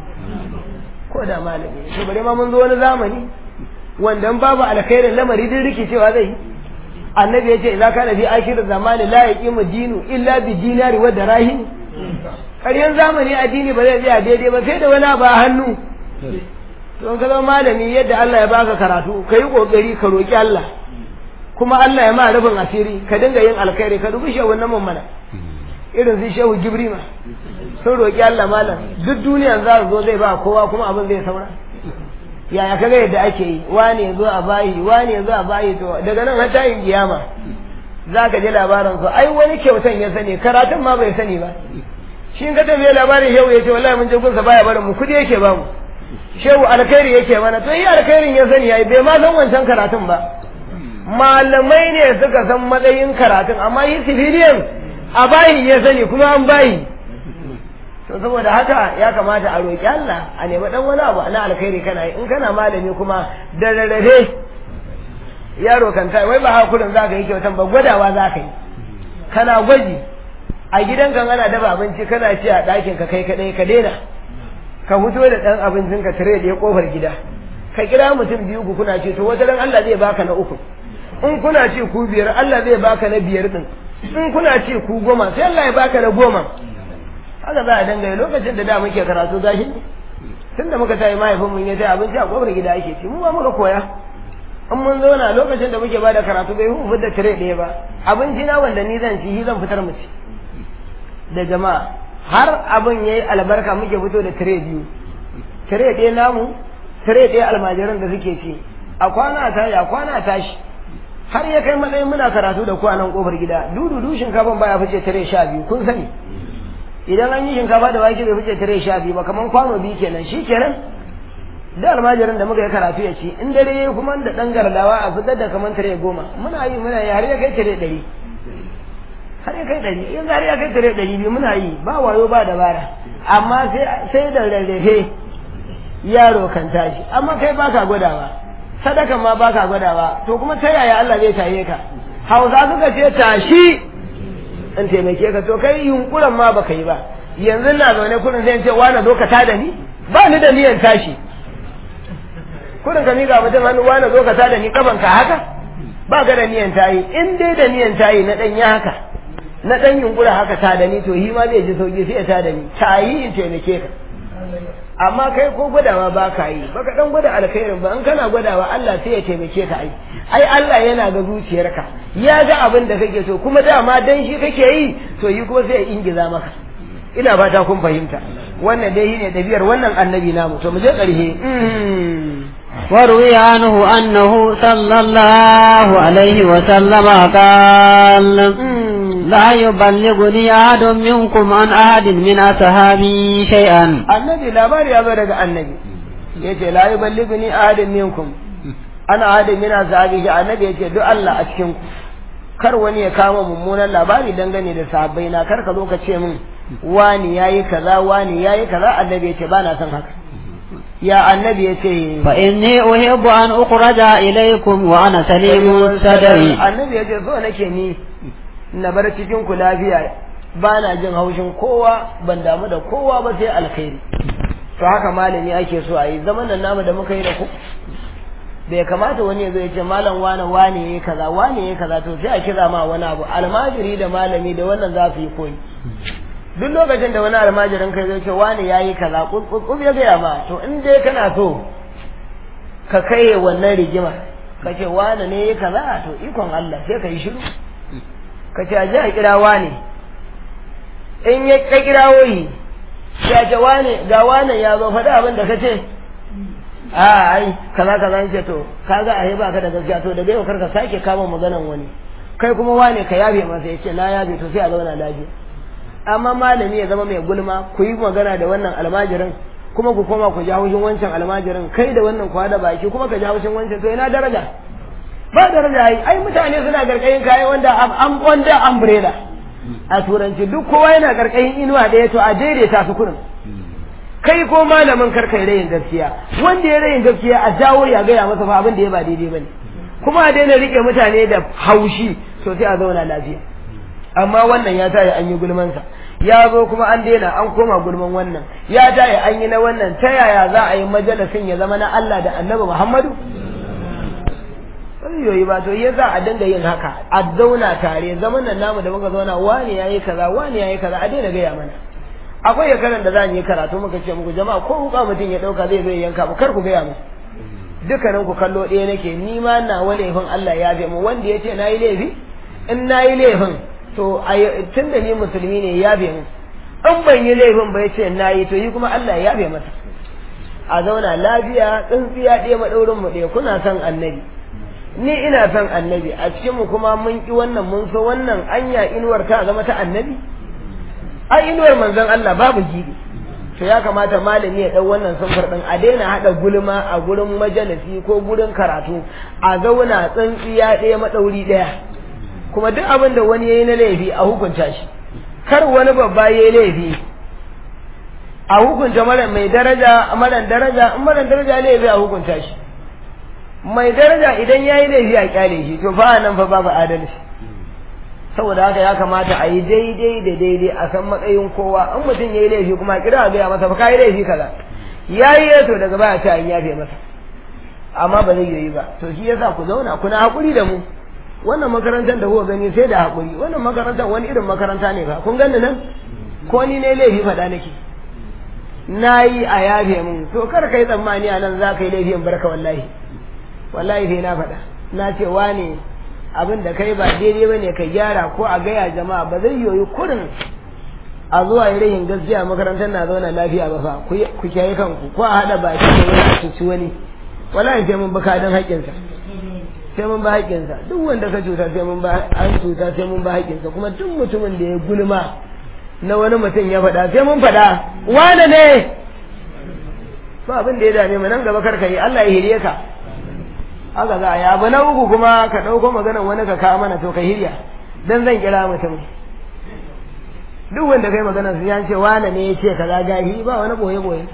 ko da malami to bare ma mun zo wani zamani wanda in babu alkhairin lamari din rikicewa zai yi annabi ya ce idza kana fi akhir zamani la yaqimu dinu illa bi dinari wa darahim ƙaryan zamani addini ba zai tsaya daidai ba sai da wani ba hannu to in ka zama malami yadda Allah ya baka karatu ka yi kokari ka roki Allah kuma Allah ya ma rufin asiri ka dinga yin alkhairi ka dubi shehu nan mana irin su shehu gibrima sun roki Allah malam duk duniyan za su zo zai ba kowa kuma abin zai saura yaya kaga yadda ake yi wane zo a bayi wane zo a bayi to daga nan har tayin kiyama za ka ji labarin su ai wani kyautan ya sani karatun ma bai sani ba shi ka tafiye labarin shehu ya ce wallahi mun je gunsa baya barin mu kudi yake ba mu shehu alkhairi yake mana to yi alkhairin ya sani yayi bai ma san wancan karatun ba malamai ne suka san matsayin karatun amma yi civilian a bayi ya sani kuma an bayi to saboda haka ya kamata a roƙi Allah a nemi dan wani abu na alkhairi kana yi in kana malami kuma da rarrafe yaro kan ta wai ba hakurin za ka yi kyautan ba gwadawa za ka yi kana gwaji a gidan kan ana dafa abinci kana ci a ɗakin ka kai kaɗai ka daina ka fito da ɗan abincin ka tare da ya ƙofar gida ka kira mutum biyu ku kuna ce to wata ran Allah zai baka na uku in kuna ce ku biyar Allah zai baka na biyar din in kuna ce ku goma sai Allah ya baka na goma haka za a dangane lokacin da da muke karatu gashi tun da muka tayi mahaifin mun ya tayi abinci a kofar gida ake ci mu ma muka koya in mun zauna lokacin da muke bada karatu bai hu da tire ɗaya ba abinci na wanda ni zan ci shi zan fitar mu ci da jama'a har abin yayi albarka muke fito da tire biyu tire ɗaya namu tire ɗaya almajiran da suke ci a kwana a tashi a kwana a tashi har ya kai matsayin muna karatu da kwanan kofar gida dudu shinkafan baya fice tire sha biyu kun sani idan an yi shinkafa da wake bai fice tare sha biyu ba kaman kwano biyu kenan shi kenan da almajirin da muka yi karatu ya ci in dare yayi kuma da dan gardawa a fitar da kaman tare goma muna yi muna yi har ya kai tare ɗari har ya kai ɗari in har ya kai tare ɗari biyu muna yi ba wayo ba dabara amma sai da rarrafe yaro kan tashi amma kai baka gwadawa sadakan ma baka gwadawa to kuma ta yaya Allah zai taye ka hausa suka ce tashi in taimake ka to kai yunkuran ma baka yi ba yanzu na zaune kurin zai ce wani zo ka tada ni ba ni da niyan tashi kurin ka miƙa mutum hannu wani zo ka tada ni kaban ka haka ba ga da niyan tayi in dai da niyan tayi na dan ya haka na dan yunkura haka tada ni to hi ma zai ji sauki sai ya tada ni tayi in taimake ka amma kai ko gwadawa ba ka yi baka dan gwada alkhairin ba in kana gwadawa Allah sai ya taimake ka ai ai Allah yana ga zuciyarka ya ga abin da kake so kuma dama dan shi kake yi to yi kuma sai ya ingiza maka ina fata kun fahimta wannan dai shine dabiyar wannan annabi namu to mu je ƙarshe وروي عنه أنه صلى الله عليه وسلم قال لا يبلغني أحد منكم عن أحد من أصحابي شيئا النبي لا بار يا بارك النبي yace la yuballighuni ahadun minkum ana ahadun min ashabihi annabi yace duk Allah a cikin ku kar wani ya kama mummunan labari dangane da sahabbai na kar ka zo ka ce min wani yayi kaza wani yayi kaza annabi yace ba na son haka ya annabi yace fa inni uhibbu an ukhraja ilaykum wa ana salimu sadri annabi yace so nake ni na bar cikin ku lafiya ba na jin haushin kowa ban damu da kowa ba sai alkhairi to haka malami ake so a yi zaman nan namu da muka yi da ku bai kamata wani ya zo ya ce malam wane wane yayi kaza wane yayi kaza to sai a kira ma wani abu almajiri da malami da wannan za su yi koyi duk lokacin da wani almajirin kai zai ce wane yayi kaza kub ya gaya ma to in dai kana so ka kai wannan rigima ka ce wane ne yayi kaza to ikon Allah sai ka yi shiru ka ce a ji a kira wane in ya ka kirawo yi ya ce wane ga wane ya zo faɗi abin da ka ce a ai kaza kaza ce to kaga ai ba ka da gaskiya to daga yau karka sake kama maganan wani kai kuma wane ka yabe masa yace na yabe to sai a zauna lafiya amma malami ya zama mai gulma ku yi magana da wannan almajirin kuma ku koma ku ja haushin wancan almajirin kai da wannan kwa da baki kuma ka ja haushin wancan to ina daraja ba daraja ai ai mutane suna garkayin kayan wanda an wanda umbrella a turanci duk kowa yana garkayin inuwa ɗaya to a daidaita su kurin kai ko malamin karka ya rayin gaskiya wanda ya rayin gaskiya a jawo ya gaya masa fa abin da ya ba daidai bane kuma a daina rike mutane da haushi to sai a zauna lafiya amma wannan ya tayi an yi gulmansa ya zo kuma an daina an koma gulman wannan ya tayi an yi na wannan ta yaya za a yi majalisin ya zama na Allah da Annabi Muhammadu yoyi ba to ya za a dinga yin haka a zauna tare zaman nan namu da muka zauna wani yayi kaza wani yayi kaza a daina gaya mana akwai yakaran da za mu yi karatu muka ce muku jama'a ko wuka mutum ya dauka zai zai yanka mu kar ku gaya mu dukkanin ku kallo ɗaya nake ni ma na wani laifin Allah ya bi mu wanda ya ce na yi laifi in na yi laifin to tun da ni musulmi ne ya bi mu in ban yi laifin ba ya ce na yi to yi kuma Allah ya bi masa a zauna lafiya tsintsiya ɗaya maɗaurin mu ɗaya kuna son annabi ni ina son annabi a cikin mu kuma mun ki wannan mun so wannan anya inuwar ta zama ta annabi ai inuwar manzon Allah babu gibi to ya kamata malami ya dau wannan sunfur din a daina hada gulma a gurin majalisi ko gurin karatu a zauna tsintsiya ɗaya madauri ɗaya kuma duk abin da wani yayi na laifi a hukunta shi kar wani babba yayi laifi a hukunta mara mai daraja mara daraja in mara daraja laifi a hukunta shi mai daraja idan yayi laifi a kyale shi to fa nan fa babu adalci saboda haka ya kamata a yi daidai da daidai a san matsayin kowa in mutum ya yi laifi kuma kira a gaya masa fa ka yi laifi kaza ya yi to daga baya ta an yafe masa amma ba zai yi ba to shi yasa ku zauna kuna haƙuri da mu wannan makarantar da kuka gani sai da haƙuri wannan makarantar wani irin makaranta ne ba kun gani nan ko ni ne laifi faɗa nake na yi a yafe mun to kar ka yi tsammani a nan za ka yi laifin barka wallahi wallahi sai na faɗa na ce wane abin da kai ba daidai bane ka gyara ko a gaya jama'a ba zai yoyi kurin a zuwa yi rahin gaskiya makarantar na zauna lafiya ba fa ku kiyaye kanku ko a haɗa baki da wani a cuci wani wallahi sai mun bi kadin haƙƙinsa sai mun ba haƙƙinsa duk wanda ka cuta sai mun ba an cuta sai mun ba haƙƙinsa kuma duk mutumin da ya gulma na wani mutum ya faɗa sai mun faɗa wane ne ba abin da ya dame mu nan gaba kar ka yi Allah ya hiriye ka haka za a yi abu na uku kuma ka ɗauko maganar wani ka kawo mana to ka hirya dan zan kira mutum duk wanda kai magana su ya ce wane ne ya ce kaza gahi ba wani boye boye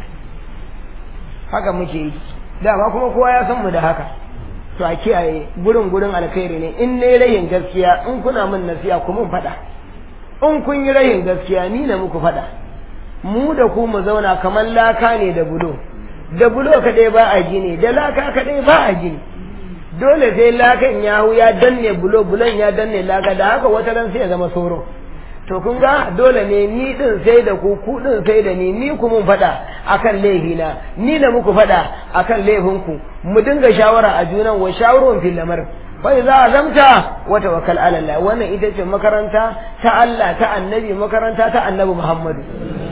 haka muke yi dama kuma kowa ya san mu da haka to a kiyaye gurin gurin alkhairi ne in ne rayin gaskiya in kuna min nasiya ku mun faɗa in kun yi rayin gaskiya ni na muku faɗa mu da ku mu zauna kamar laka ne da bulo da bulo kaɗai ba a gini da laka kaɗai ba a gini dole sai lakan ya hu ya danne bulo bulon ya danne laka da haka wata ran sai ya zama soro to kun ga dole ne ni din sai da ku ku din sai da ni ni ku mun faɗa akan laifina ni na muku faɗa akan laifinku mu dinga shawara a junan wa shawarun fil lamar fa idza azamta wa tawakkal ala Allah wannan ita ce makaranta ta Allah ta annabi makaranta ta annabi Muhammadu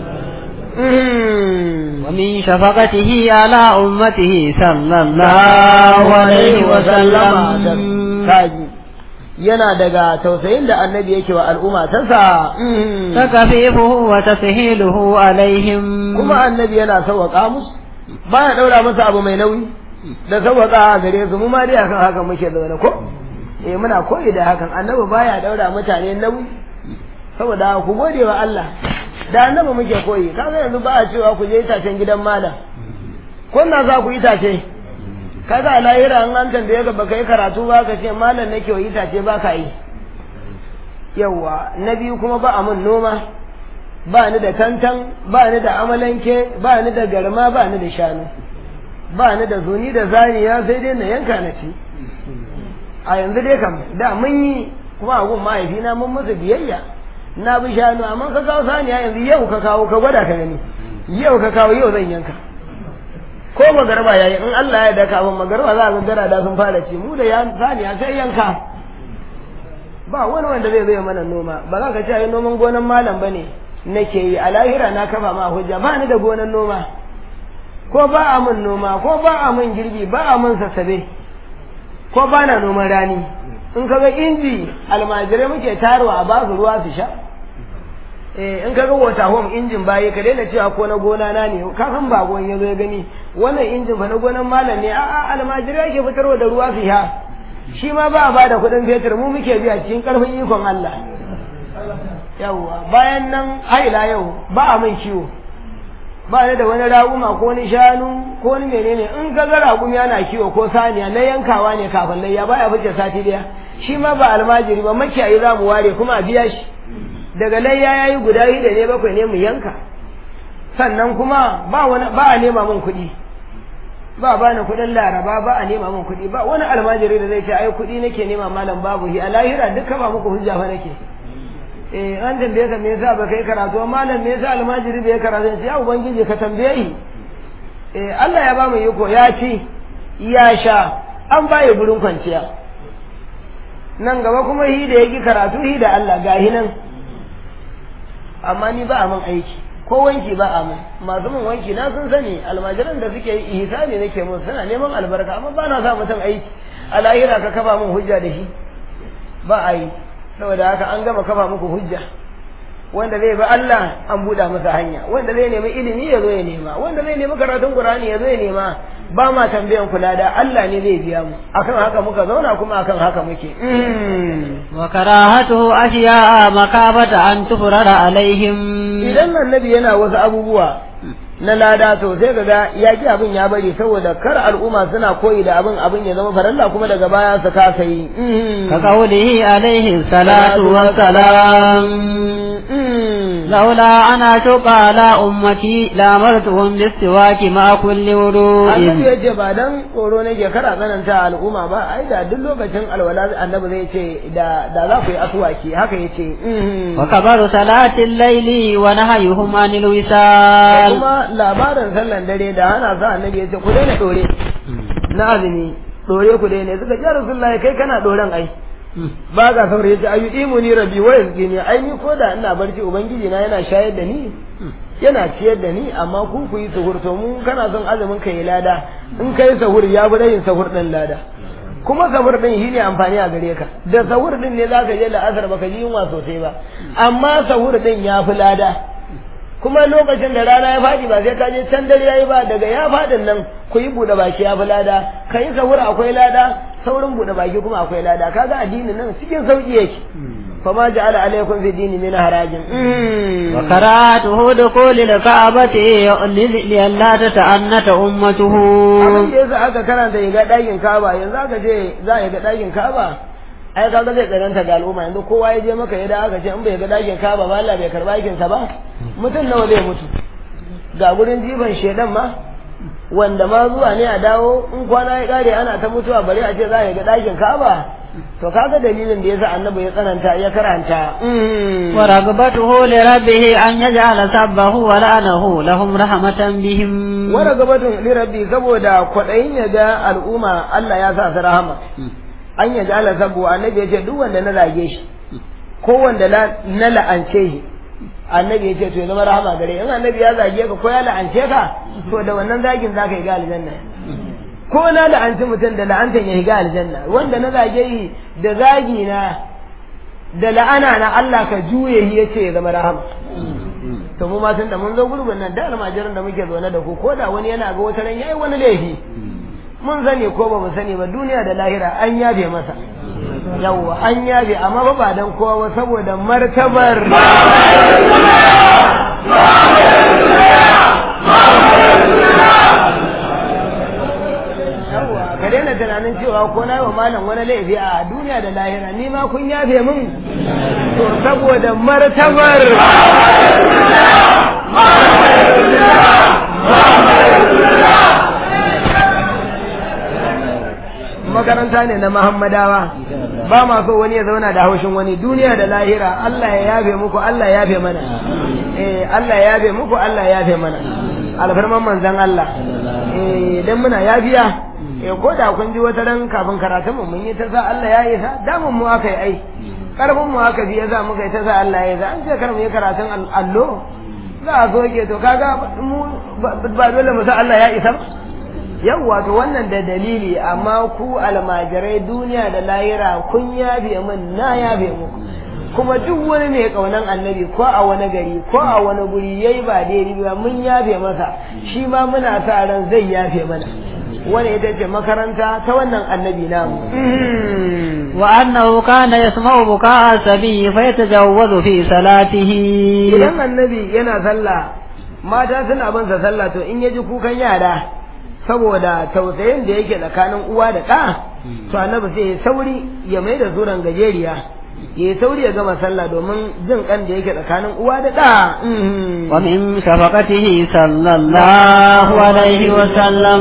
ومن شفقته على أمته صلى الله عليه وسلم yana daga tausayin da annabi yake wa al'umma ta sa takafifuhu wa tashiluhu alaihim kuma annabi yana sauwaka musu baya daura masa abu mai nauyi da sauwaka gare su mu ma dai akan haka muke zaune ko eh muna koyi da hakan annabi baya daura mutane nauyi saboda ku gode wa Allah da annabi muke koyi kaga yanzu ba a cewa ku je itacen gidan malam ko na za ku itace kaga a lahira an an tambaye ka baka yi karatu ba ka ce malam nake wa itace ba ka yi yawa na biyu kuma ba a mun noma ba ni da tantan ba ni da amalanke ba ni da garma ba ni da shanu ba ni da zuni da zaniya sai dai na yanka na ci a yanzu dai kam da mun yi kuma a gun mahaifina mun musu biyayya na bi shanu amma ka kawo saniya yanzu yau ka kawo ka gwada ka gani yau ka kawo yau zan yanka ko magarba yayi in Allah ya daka mun magarba za ga gara da sun fara ci mu da ya saniya sai yanka ba wani wanda zai zai mana noma ba za ka ce ai noman gonan malam bane nake yi a lahira na kafa ma hujja ba ni da gonan noma ko ba a min noma ko ba a min girbi ba a min sassabe ko ba na noman rani in kaga inji almajirai muke tarwa a basu ruwa su sha eh in kaga wata home injin baye ka daina cewa ko na gona na ne ka san ba gon yazo ya gani wannan injin fa na gonan malam ne a'a almajirai yake fitarwa da ruwa su sha shi ma ba a bada kuɗin fetur mu muke biya cikin karfin ikon Allah yawwa bayan nan haila yau ba a min ciwo ba ni da wani raguma ko wani shanu ko wani menene in ka ga ragumi yana kiwo ko saniya na yankawa ne kafin layya baya fice sati daya shi ma ba almajiri ba makiyayi za mu ware kuma a biya shi daga layya yayi guda da ne bakwai ne mu yanka sannan kuma ba wani ba a nema min kuɗi ba ba ni kuɗin laraba ba a nema min kuɗi ba wani almajiri da zai ce ai kuɗi nake nema malam babu hi a lahira duka ba muku hujja fa nake eh an tambaye ka me yasa ba kai karatu malam me yasa almajiri bai karatu sai ya ubangiji ka tambaye shi eh Allah ya ba mu yiko ya ci ya sha an baye gurin kwanciya nan gaba kuma hi da yaki karatu hi da Allah gahi nan amma ni ba a min aiki ko wanki ba a min masu min wanki na sun sani almajiran da suke yi ihsani nake mun suna neman albarka amma ba na sa mutum aiki a lahira ka kafa min hujja da shi ba a yi saboda haka an gama kafa muku hujja wanda zai bi Allah an buɗa masa hanya wanda zai nemi ilimi ya zo ya nema wanda zai nemi karatun Qur'ani ya zo ya nema ba ma tambayan kula da Allah ne zai biya mu akan haka muka zauna kuma akan haka muke wa karahatu ashiya makabata an tufrara alaihim idan annabi yana wasu abubuwa na lada to sai kaga ya ki abin ya bari saboda kar al'umma suna koyi da abin abin ya zama faralla kuma daga baya su kasa yi ka qawlihi alaihi salatu wassalam لولا أنا أشق على أمتي لأمرتهم بالسواك مع كل وضوء annabi ya ce ba dan tsoro nake kara tsananta al'umma ba ai da duk lokacin alwala annabi zai ce da da za ku yi aswaki haka yace وكبر صلاة الليل ونهيهم عن الوصال kuma labarin sallan dare da ana sa annabi ya ce ku daina dore na azumi dore ku daina suka ce rasulullahi kai kana doren ai ba ga saurayi ya ce ayu imu ni rabi wa yazgi ni ai ni ko da ina barci ubangiji na yana shayar da ni yana ciyar da ni amma ku ku yi sahur to mu kana son azumin ka yi lada in kai sahur ya bi yin sahur din lada kuma sahur din shi ne amfani a gare ka da sahur din ne za ka je la'asar baka ji yunwa sosai ba amma sahur din ya fi lada kuma lokacin da rana ya faɗi ba sai ka je can dare yayi ba daga ya faɗin nan ku yi buɗe baki ya fi lada ka yi sahur akwai lada saurin buɗe baki kuma akwai lada kaga addinin nan cikin sauki yake فما جعل عليكم في الدين من حرج وكراهته دخول الكعبة لئلا تتعنت أمته abin da yasa aka karanta ya ga ɗakin Ka'aba yanzu aka ce za a ga ɗakin Ka'aba ai kaga zai tsananta ga al'umma yanzu kowa ya je maka ya da aka ce in bai ga ɗakin Ka'aba ba Allah bai karba aikin sa ba mutum nawa zai mutu ga gurin jiban shedan ma wanda ma zuwa ne a dawo in kwana ya kare ana ta mutuwa bari a ce za a ga ɗakin Ka'aba to kaga dalilin da yasa annabi ya tsananta ya karanta wa ragabatuhu li rabbih an yaj'ala sabbahu wa la'anahu lahum rahmatan bihim wa ragabatun li rabbi saboda kwadayin ya ga al'umma Allah ya sa su rahama an yaj'ala sabbu annabi ya ce duk wanda na zage shi ko wanda na la'ance shi annabi ya ce to ya zama rahama gare in annabi ya zage ka ko ya la'ance ka to da wannan zagin zaka yi ga aljanna ko na la'anci mutum da la'antan ya higa aljanna wanda na zage yi da zagi na da la'ana na Allah ka juye shi yace ya zama rahama to mu ma tun da mun zo gurbin nan da almajiran da muke zaune da ku ko da wani yana ga wata ran yayi wani laifi mun sani ko ba mu sani ba duniya da lahira an yabe masa yawwa an yabe amma ba ba dan kowa ba saboda martabar ka daina tunanin cewa ko na wa malam wani laifi a duniya da lahira ni ma kun yafe min to saboda martabar makaranta ne na Muhammadawa ba ma so wani ya zauna da haushin wani duniya da lahira Allah ya yafe muku Allah ya yafe mana eh Allah ya yafe muku Allah ya yafe mana alfarman manzon Allah eh dan muna yafiya eh ko da kun ji wata ran kafin karatun mu mun yi ta sa Allah ya yi sa damun mu aka yi ai karfin mu aka biya za mu kai ta sa Allah ya yi sa an ce kar mu yi karatun allo za a soke to kaga mu ba dole mu san Allah ya isa ba yawwa to wannan da dalili amma ku almajirai duniya da lahira kun yabe min na yabe muku kuma duk wani mai kaunan annabi ko a wani gari ko a wani guri yayi ba daidai ba mun yafe masa shi ma muna sa ran zai yafe mana wani ita ce makaranta ta wannan annabi namu wa annahu kana yasma'u buka'a sabi fa yatajawwazu fi salatihi idan annabi yana sallah mata suna bin sa sallah to in yaji kukan yara saboda tausayin da yake tsakanin uwa da ɗa to annabi sai ya sauri ya mai da zuran gajeriya ya sauri ya gama sallah domin jin kan da yake tsakanin uwa da ɗa. Wa min shafaqatihi sallallahu alaihi wa sallam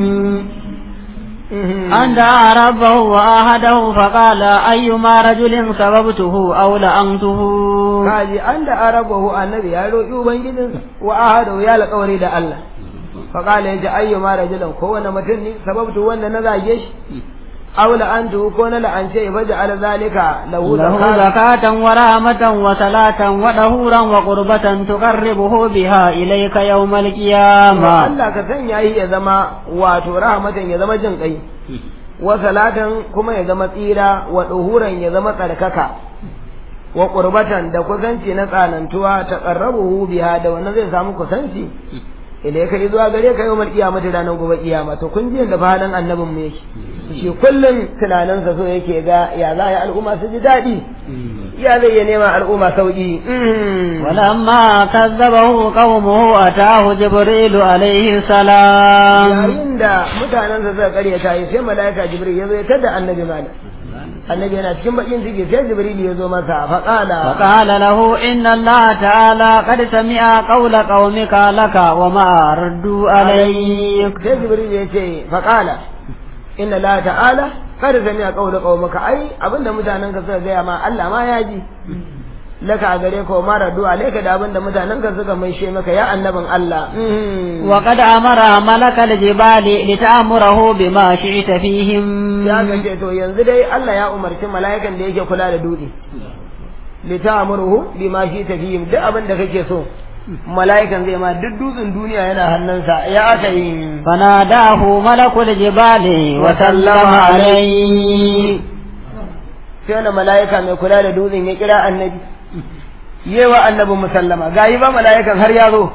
أن دعا ربه وآهده فقال أيما رجل سببته أو لأنته kaji an da arabahu annabi ya roƙi ubangijin wa ahadahu ya alƙawari da Allah faqala yaji ayyuma rajulan ko wani mutum ne sababtu wanda na zage shi aw la'antu ko na la'ance fa ja'ala zalika lahu له زكاة ورحمة وصلاة ودهورا وقربة تقربه بها إليك يوم القيامة Allah ka sanya yi ya zama wato rahmatan ya zama jin kai wa salatan kuma ya zama tsira wa duhuran ya zama tsarkaka wa qurbatan da kusanci na tsanantuwa ta qarrabuhu biha da wannan zai samu kusanci idan ka zuwa gare ka yawmal qiyamati ranar gobe kiyama to kun ji da fadan annabin mu yake shi kullum tunaninsa so yake ga ya za ya al'umma su ji daɗi ya zai ya nema al'umma sauki ولما كذبه قومه أتاه جبريل عليه السلام yayin da mutanensa suka karyata yi sai malaika jibril ya zo ya tada annabi malam annabi yana cikin bakin ciki sai jibril ya zo masa faqala فقال له إن الله تعالى قد سمع قول قومك لك وما ردوا عليك sai jibril ya ce faqala inna la ta'ala qad sami'a qawla qaumaka ai abinda mutanenka suka gaya ma Allah ma ya ji laka a gare ka ma radu alayka da abinda mutanenka suka maishe maka ya annabin Allah وقد أمر ملك الجبال لتأمره بما شئت فيهم ya ga ce to yanzu dai Allah ya umarci mala'ikan da yake kula da dutse li ta'muruhu bima shi tafihim duk abin da kake so mala'ikan zai ma duk dutsen duniya yana hannunsa ya aka yi فناداه ملك الجبال وسلم عليه sai wani mala'ika mai kula da dutsen ya kira annabi yewa annabi musallama gayi ba mala'ikan har ya zo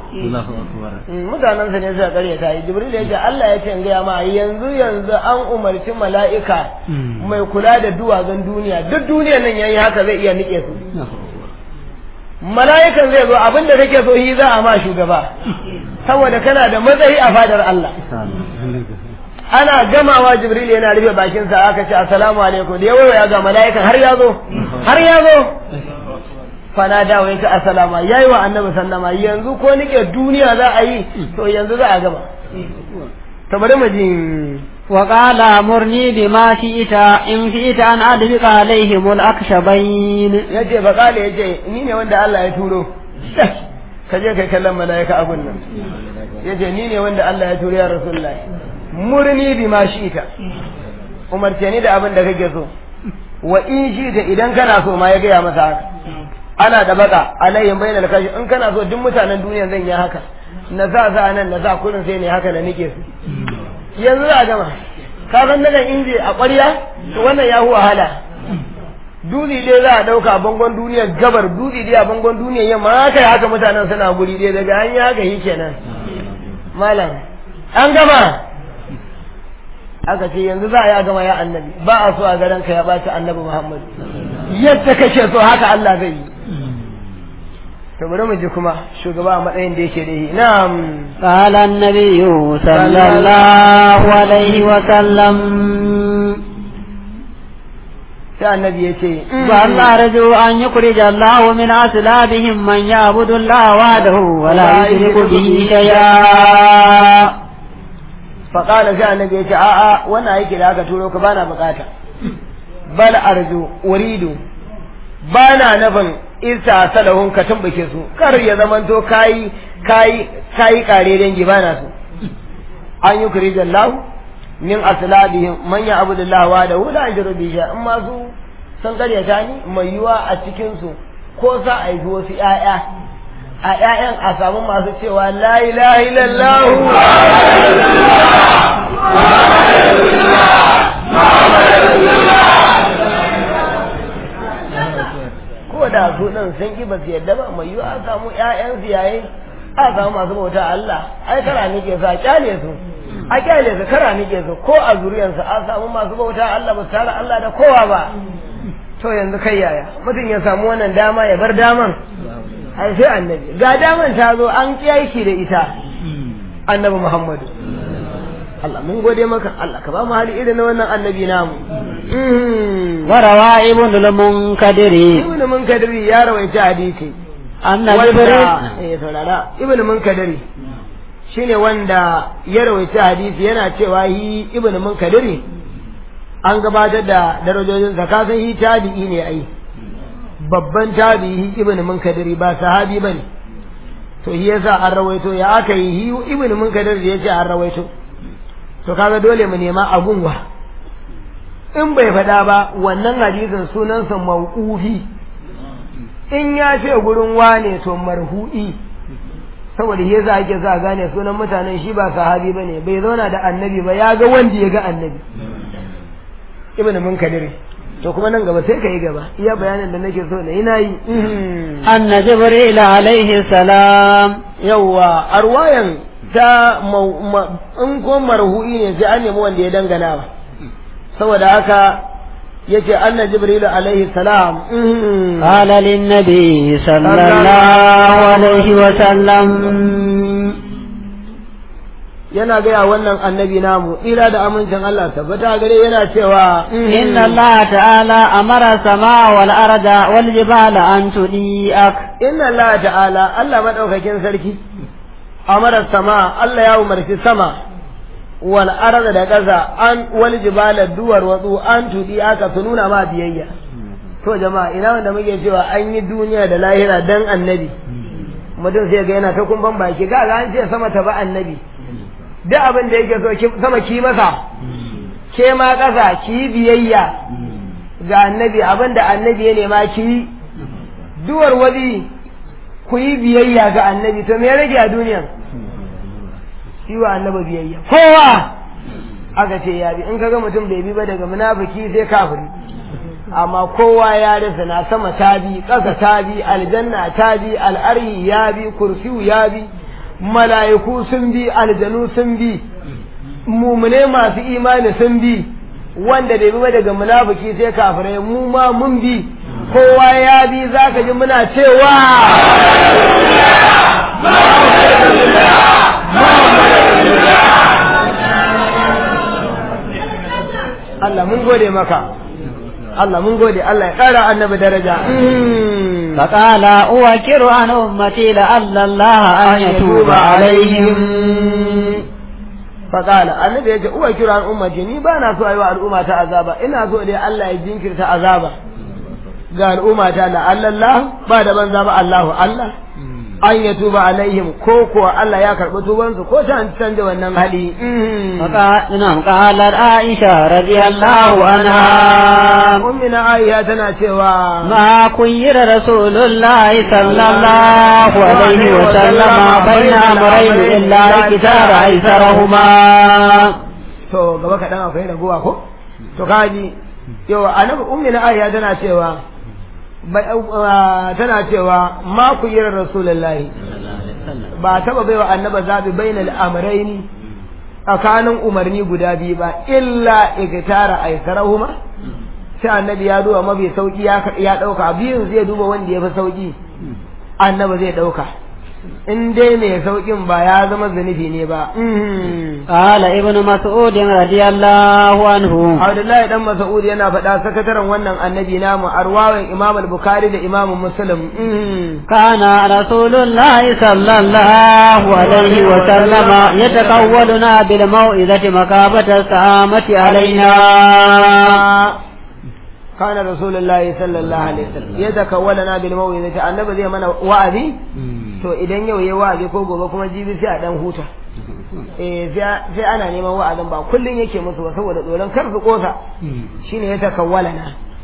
mutanensa ne suka karya ta yi jibril ya ce Allah ya ce in gaya ma yanzu yanzu an umarci mala'ika mai kula da duwatsun duniya duk duniyar nan yayi haka zai iya nike su mala'ikan zai zo abin da kake so shi za a ma shugaba saboda kana da matsayi a fadar Allah ana gamawa jibril yana rufe bakinsa aka ce assalamu alaikum da yawa ya ga mala'ikan har ya zo har ya zo fana dawo yake assalamu yayi wa annabi sallama yanzu ko nike duniya za a yi to yanzu za a gama to bari mu ji وقال مرني بما شئت إن شئت أن أدبق عليهم الأكشبين yace fa kale yace ni ne wanda Allah ya turo ka je kai kallon mala'ika abun nan yace ni ne wanda Allah ya turo ya rasulullahi murni bima shi'ita umarce ni da abin da kake so wa in shi'ita idan kana so ma ya gaya masa haka ana da baka alayhim bainal kashi in kana so duk mutanen duniya zan yi haka na sa sa nan na sa kurin sai ne haka da nake su yanzu za a gama ka san daga inji a ƙwarya to wannan ya wahala dutse dai za a ɗauka bangon duniya gabar dutse dai a bangon duniya yamma haka ya haka mutanen suna guri dai daga an yi haka yi kenan malam an gama aka ce yanzu za a yi a gama ya annabi ba a so a garin ka ya ɓaci annabi muhammad yadda kake so haka allah zai yi to bari mu ji kuma shugaba a matsayin da yake da shi na'am قال النبي صلى الله عليه وسلم sai annabi ya ce بل أرجو أن يخرج الله من أسلابهم من يعبد الله وحده ولا يشرك به شيئا faƙala sai annabi ya ce a'a wannan aiki da aka turo ka bana bukata bal arju uridu bana nufin isa salahun ka tumbuke su kar ya zamanto kayi kayi kayi kare dangi bana su an yi kuri jallahu min aslabihim man ya abudullah wa da hula ajru bi sha in ma su sun karyata ni mai yiwa a cikin su ko sa a yi wasu ƴaƴa a ƴaƴan a samu masu cewa la ilaha illallah ko da su ɗin sun ƙi ba su yadda ba mai yiwu a samu ƴaƴan su yayin a samu masu bauta Allah ai kara nike su a kyale su a kyale su kara nike su ko a zuriyarsu a samu masu bauta Allah ba su tara Allah da kowa ba to yanzu kai yaya mutum ya samu wannan dama ya bar daman ai sai annabi ga daman ta zo an kiyaye da ita annabi Muhammadu Allah mun gode maka Allah ka ba mu hali irin na wannan annabi namu وروى ابن المنكدر ibn munkadiri ya rawaita hadisi أن wanda جبريل eh saurara ibn munkadiri shine wanda ya rawaita hadisi yana cewa hi ibn munkadiri an gabatar da darajojin sa ka san hi tabi'i ne ai babban tabi'i ibn munkadiri ba sahabi bane to shi yasa an rawaito ya aka yi hi ibn munkadiri yace an rawaito to kaga dole mu nema abun wa in bai faɗa ba wannan hadisin sunansa mauqufi in ya ce gurin wane to marhu'i saboda shi yasa ake sa gane sunan mutanen shi ba sahabi bane bai zauna da annabi ba ya ga wanda ya ga annabi ibnu munkadir to kuma nan gaba sai ka yi gaba iya bayanin da nake so na yi nayi أن جبريل عليه السلام yawa arwayan ta mau- ma- in ko marhu'i ne sai an nemi wanda ya dangana ba saboda haka yace anna jibril alaihi salam قال للنبي صلى الله عليه وسلم yana gaya wannan annabi namu ila da amincin Allah tabbata gare yana cewa إن الله تعالى أمر السماء والأرض والجبال أن تضيئك inna Allah ta'ala Allah madaukakin sarki amara sama Allah ya umarci sama wal arda da ƙasa an wal jibala duwar watsu an tudi aka su nuna ma biyayya to jama'a ina wanda muke cewa an yi duniya da lahira dan annabi mutum sai ga yana ta kumban baki ga ga an ce sama ta ba annabi duk abin da yake so ki- sama ki masa ke ma ƙasa ki yi biyayya ga annabi abin da annabi ya nema ki yi duwar wadi ku yi biyayya ga annabi to me ya rage a duniyan yi wa annaba biyayya kowa aka ce ya bi in kaga mutum bai bi ba daga munafiki sai kafiri amma kowa ya rasa na sama ta bi ƙasa ta bi aljanna ta bi al'arhi ya bi kursiyu ya bi mala'iku sun bi aljanu sun bi mumune masu imani sun bi wanda bai bi ba daga munafiki sai kafirai mu ma mun bi kowa ya bi zaka ji muna cewa Allah mun gode maka Allah mun gode Allah ya ƙara annabi daraja فقال أوكر عن أمتي لعل الله أن يتوب عليهم faƙala annabi ya ce uwa kira ummati ni ba na so a yi wa al'umma ta azaba ina so dai Allah ya jinkirta azaba ga al'umma ta la Allah ba da banza ba Allahu Allah an ya tuba alaihim ko kuwa Allah ya karɓi tubansu ko ta an canja wannan hali فقال نعم قالت عائشة رضي الله عنها ummina Aisha tana cewa ما خير رسول الله صلى الله عليه وسلم بين أمرين إلا اختار أيسرهما to gaba kaɗan akwai raguwa ko to kaji yau annabi ummina Aisha tana cewa bai- uh, tana cewa ma ku yi rasulullahi ba taba baiwa annaba zabi bainal amrayni tsakanin umarni guda biyu ba illa igtara aisarahuma sai annabi ya duba mafi sauki ya ya dauka biyun zai duba wanda ya fi sauki annaba zai dauka in dai mai saukin ba ya zama zunubi ne ba قال ابن مسعود رضي الله عنه Abdullahi dan Mas'ud yana faɗa sakataren wannan annabi namu arwawan Imam al-Bukhari da Imam Muslim كان رسول الله صلى الله عليه وسلم يتقولنا بالموئذة مكافة السامة علينا kana rasulullahi sallallahu alaihi wasallam ya zakawalana bil mawidati annabi zai mana wa'azi to idan yau yayi wa'azi ko gobe kuma jibi sai a dan huta eh sai sai ana neman wa'azin ba kullun yake musu ba saboda tsoron kar su kosa shine ya takawwalana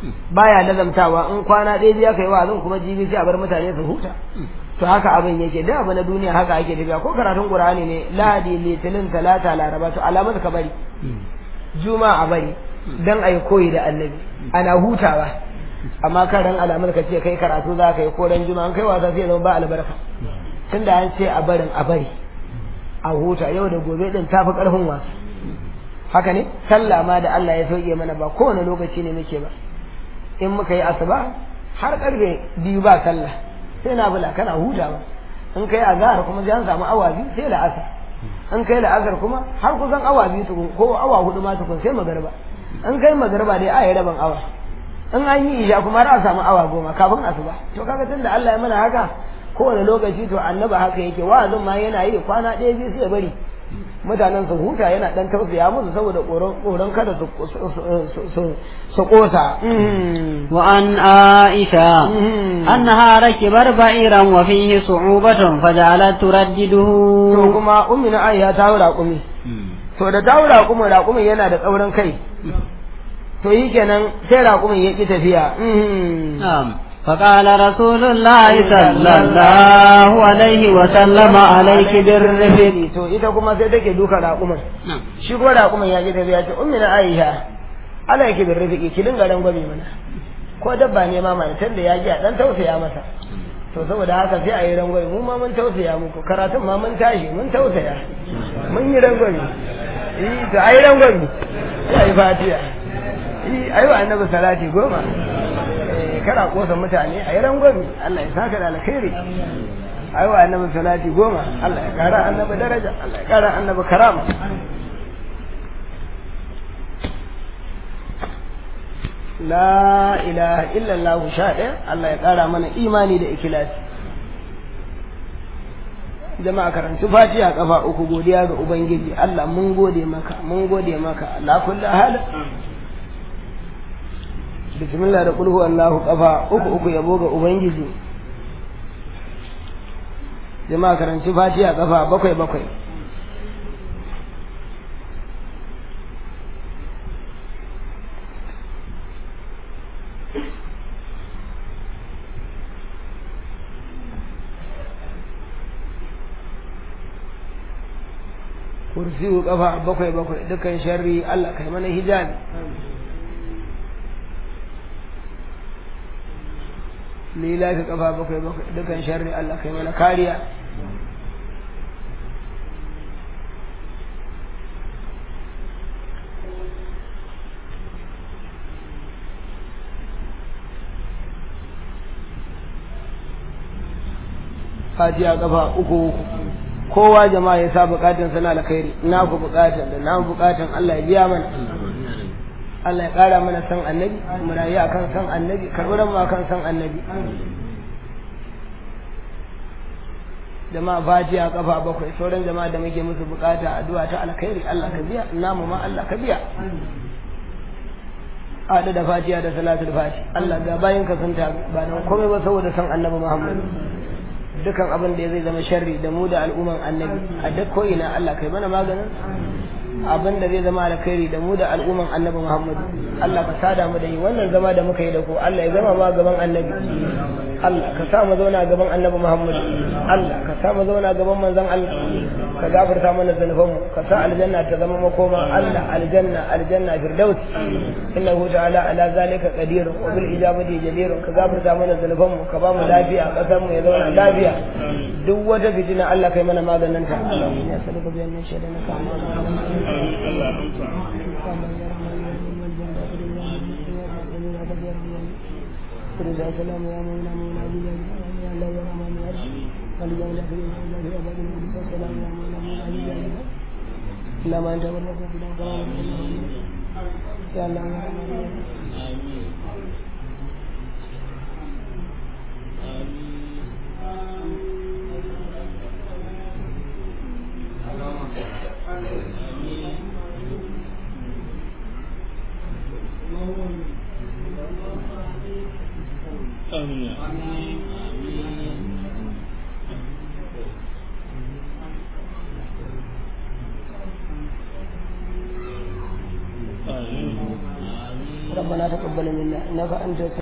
baya lazamtawa in kwana ɗaya biya kai wa'azin kuma jibi sai a bar mutane su huta to haka abin yake da abu na duniya haka ake tafiya ko karatun qur'ani ne lahadi litinin talata laraba to alamar ka bari juma'a bari dan ayi koyi da annabi ana hutawa amma kan ran alamar ka ce kai karatu za ka yi ko ran juma'a kai wasa sai zama ba albarka tunda an ce a barin a bari a huta yau da gobe din tafi karfin wasa haka ne sallah ma da Allah ya sauke mana ba kowane lokaci ne muke ba in muka yi asuba har karfe biyu ba sallah sai na bula kana hutawa in kai azhar kuma sai an samu awa biyu sai la'asar in kai la'asar kuma har kusan awa biyu tukun ko awa hudu ma tukun sai magariba in kai magariba dai a yi rabin awa in an yi isha kuma har a samu awa goma kafin asuba to kaga tunda Allah ya mana haka kowane lokaci to annaba haka yake wa'azin ma yana yi kwana ɗaya biyu sai ya bari mutanen su huta yana dan tausaya musu saboda tsoron kada su kosa وعن عائشة أنها ركبت بعيرا وفيه صعوبة فجعلت تردده to kuma ummi na Aisha ta haura kumi to da ta haura kuma raƙumin yana da tsaurin kai to yi kenan sai raƙumin ya ki tafiya نعم فقال رسول الله صلى الله عليه وسلم عليك بالرفق to ita kuma sai take duka raƙumin shi kuma raƙumin ya ki tafiya ce ummi na Aisha ala yake bin rafiki ki dinga rangwame mana ko dabba ne ma mana tunda ya ji a dan tausaya masa to saboda haka sai a yi rangwame mu ma mun tausaya muku karatun ma mun tashi mun tausaya mun yi rangwame eh to a yi rangwame sai a yi fatiha eh ayi wa annabi salati goma eh kada kosa mutane a yi rangwame Allah ya saka da alkhairi ayi wa annabi salati goma Allah ya kara annabi daraja Allah ya kara annabi karama la ilaha illallah sha ɗaya Allah ya ƙara mana imani da ikilasi jama'a karanci fatiha kafa uku godiya ga ubangiji Allah mun gode maka mun gode maka Allah kullu hal bismillah da kulhu Allahu kafa uku uku yabo ga ubangiji jama'a karanci fatiha kafa bakwai bakwai kursiyu kafa bakwai bakwai dukan sharri Allah kai mana hijabi lilafi kafa bakwai bakwai dukan sharri Allah kai mana kariya fatiha kafa uku uku kowa jama'a ya sa bukatun sana alkhairi na ku bukatun da na bukatun Allah ya biya mana Allah ya kara mana san annabi mu rayu akan san annabi karɓar mu akan san annabi jama'a fatiha kafa bakwai sauran jama'a da muke musu bukata addu'a ta alkhairi Allah ka biya namu ma Allah ka biya haɗu da fatiha da salatul fati Allah ga bayan ka sun ta ba don komai ba saboda san annabi Muhammad dukan abin da zai zama sharri da mu da al'umman annabi a duk ko ina Allah kai mana maganin abin da zai zama alkhairi da mu da al'umman annabi Muhammad Allah ka sada mu da yi wannan zama da muka yi da ku Allah ya zama ma gaban annabi Allah ka sa mu zauna gaban annabi Muhammad Allah ka sa mu zauna gaban manzon Allah ka gafarta mana zanuban mu ka sa aljanna ta zama makoma Allah aljanna aljanna firdaus innahu ta'ala ala zalika qadir wa bil ijabati jadir ka gafarta mana zanuban mu ka ba mu lafiya kasar mu ya zauna lafiya duk wata fitina Allah kai mana maganin ta ya saluka biyan nan shaidan ka رضا سلام يا مولانا مولانا يا الله يا رحمن يا رحيم ولجا لا في الله في ابد رضا سلام يا مولانا مولانا لا ما انت ولا في كلام يا الله يا رحمن يا رحيم ربنا تقبل منا انك انت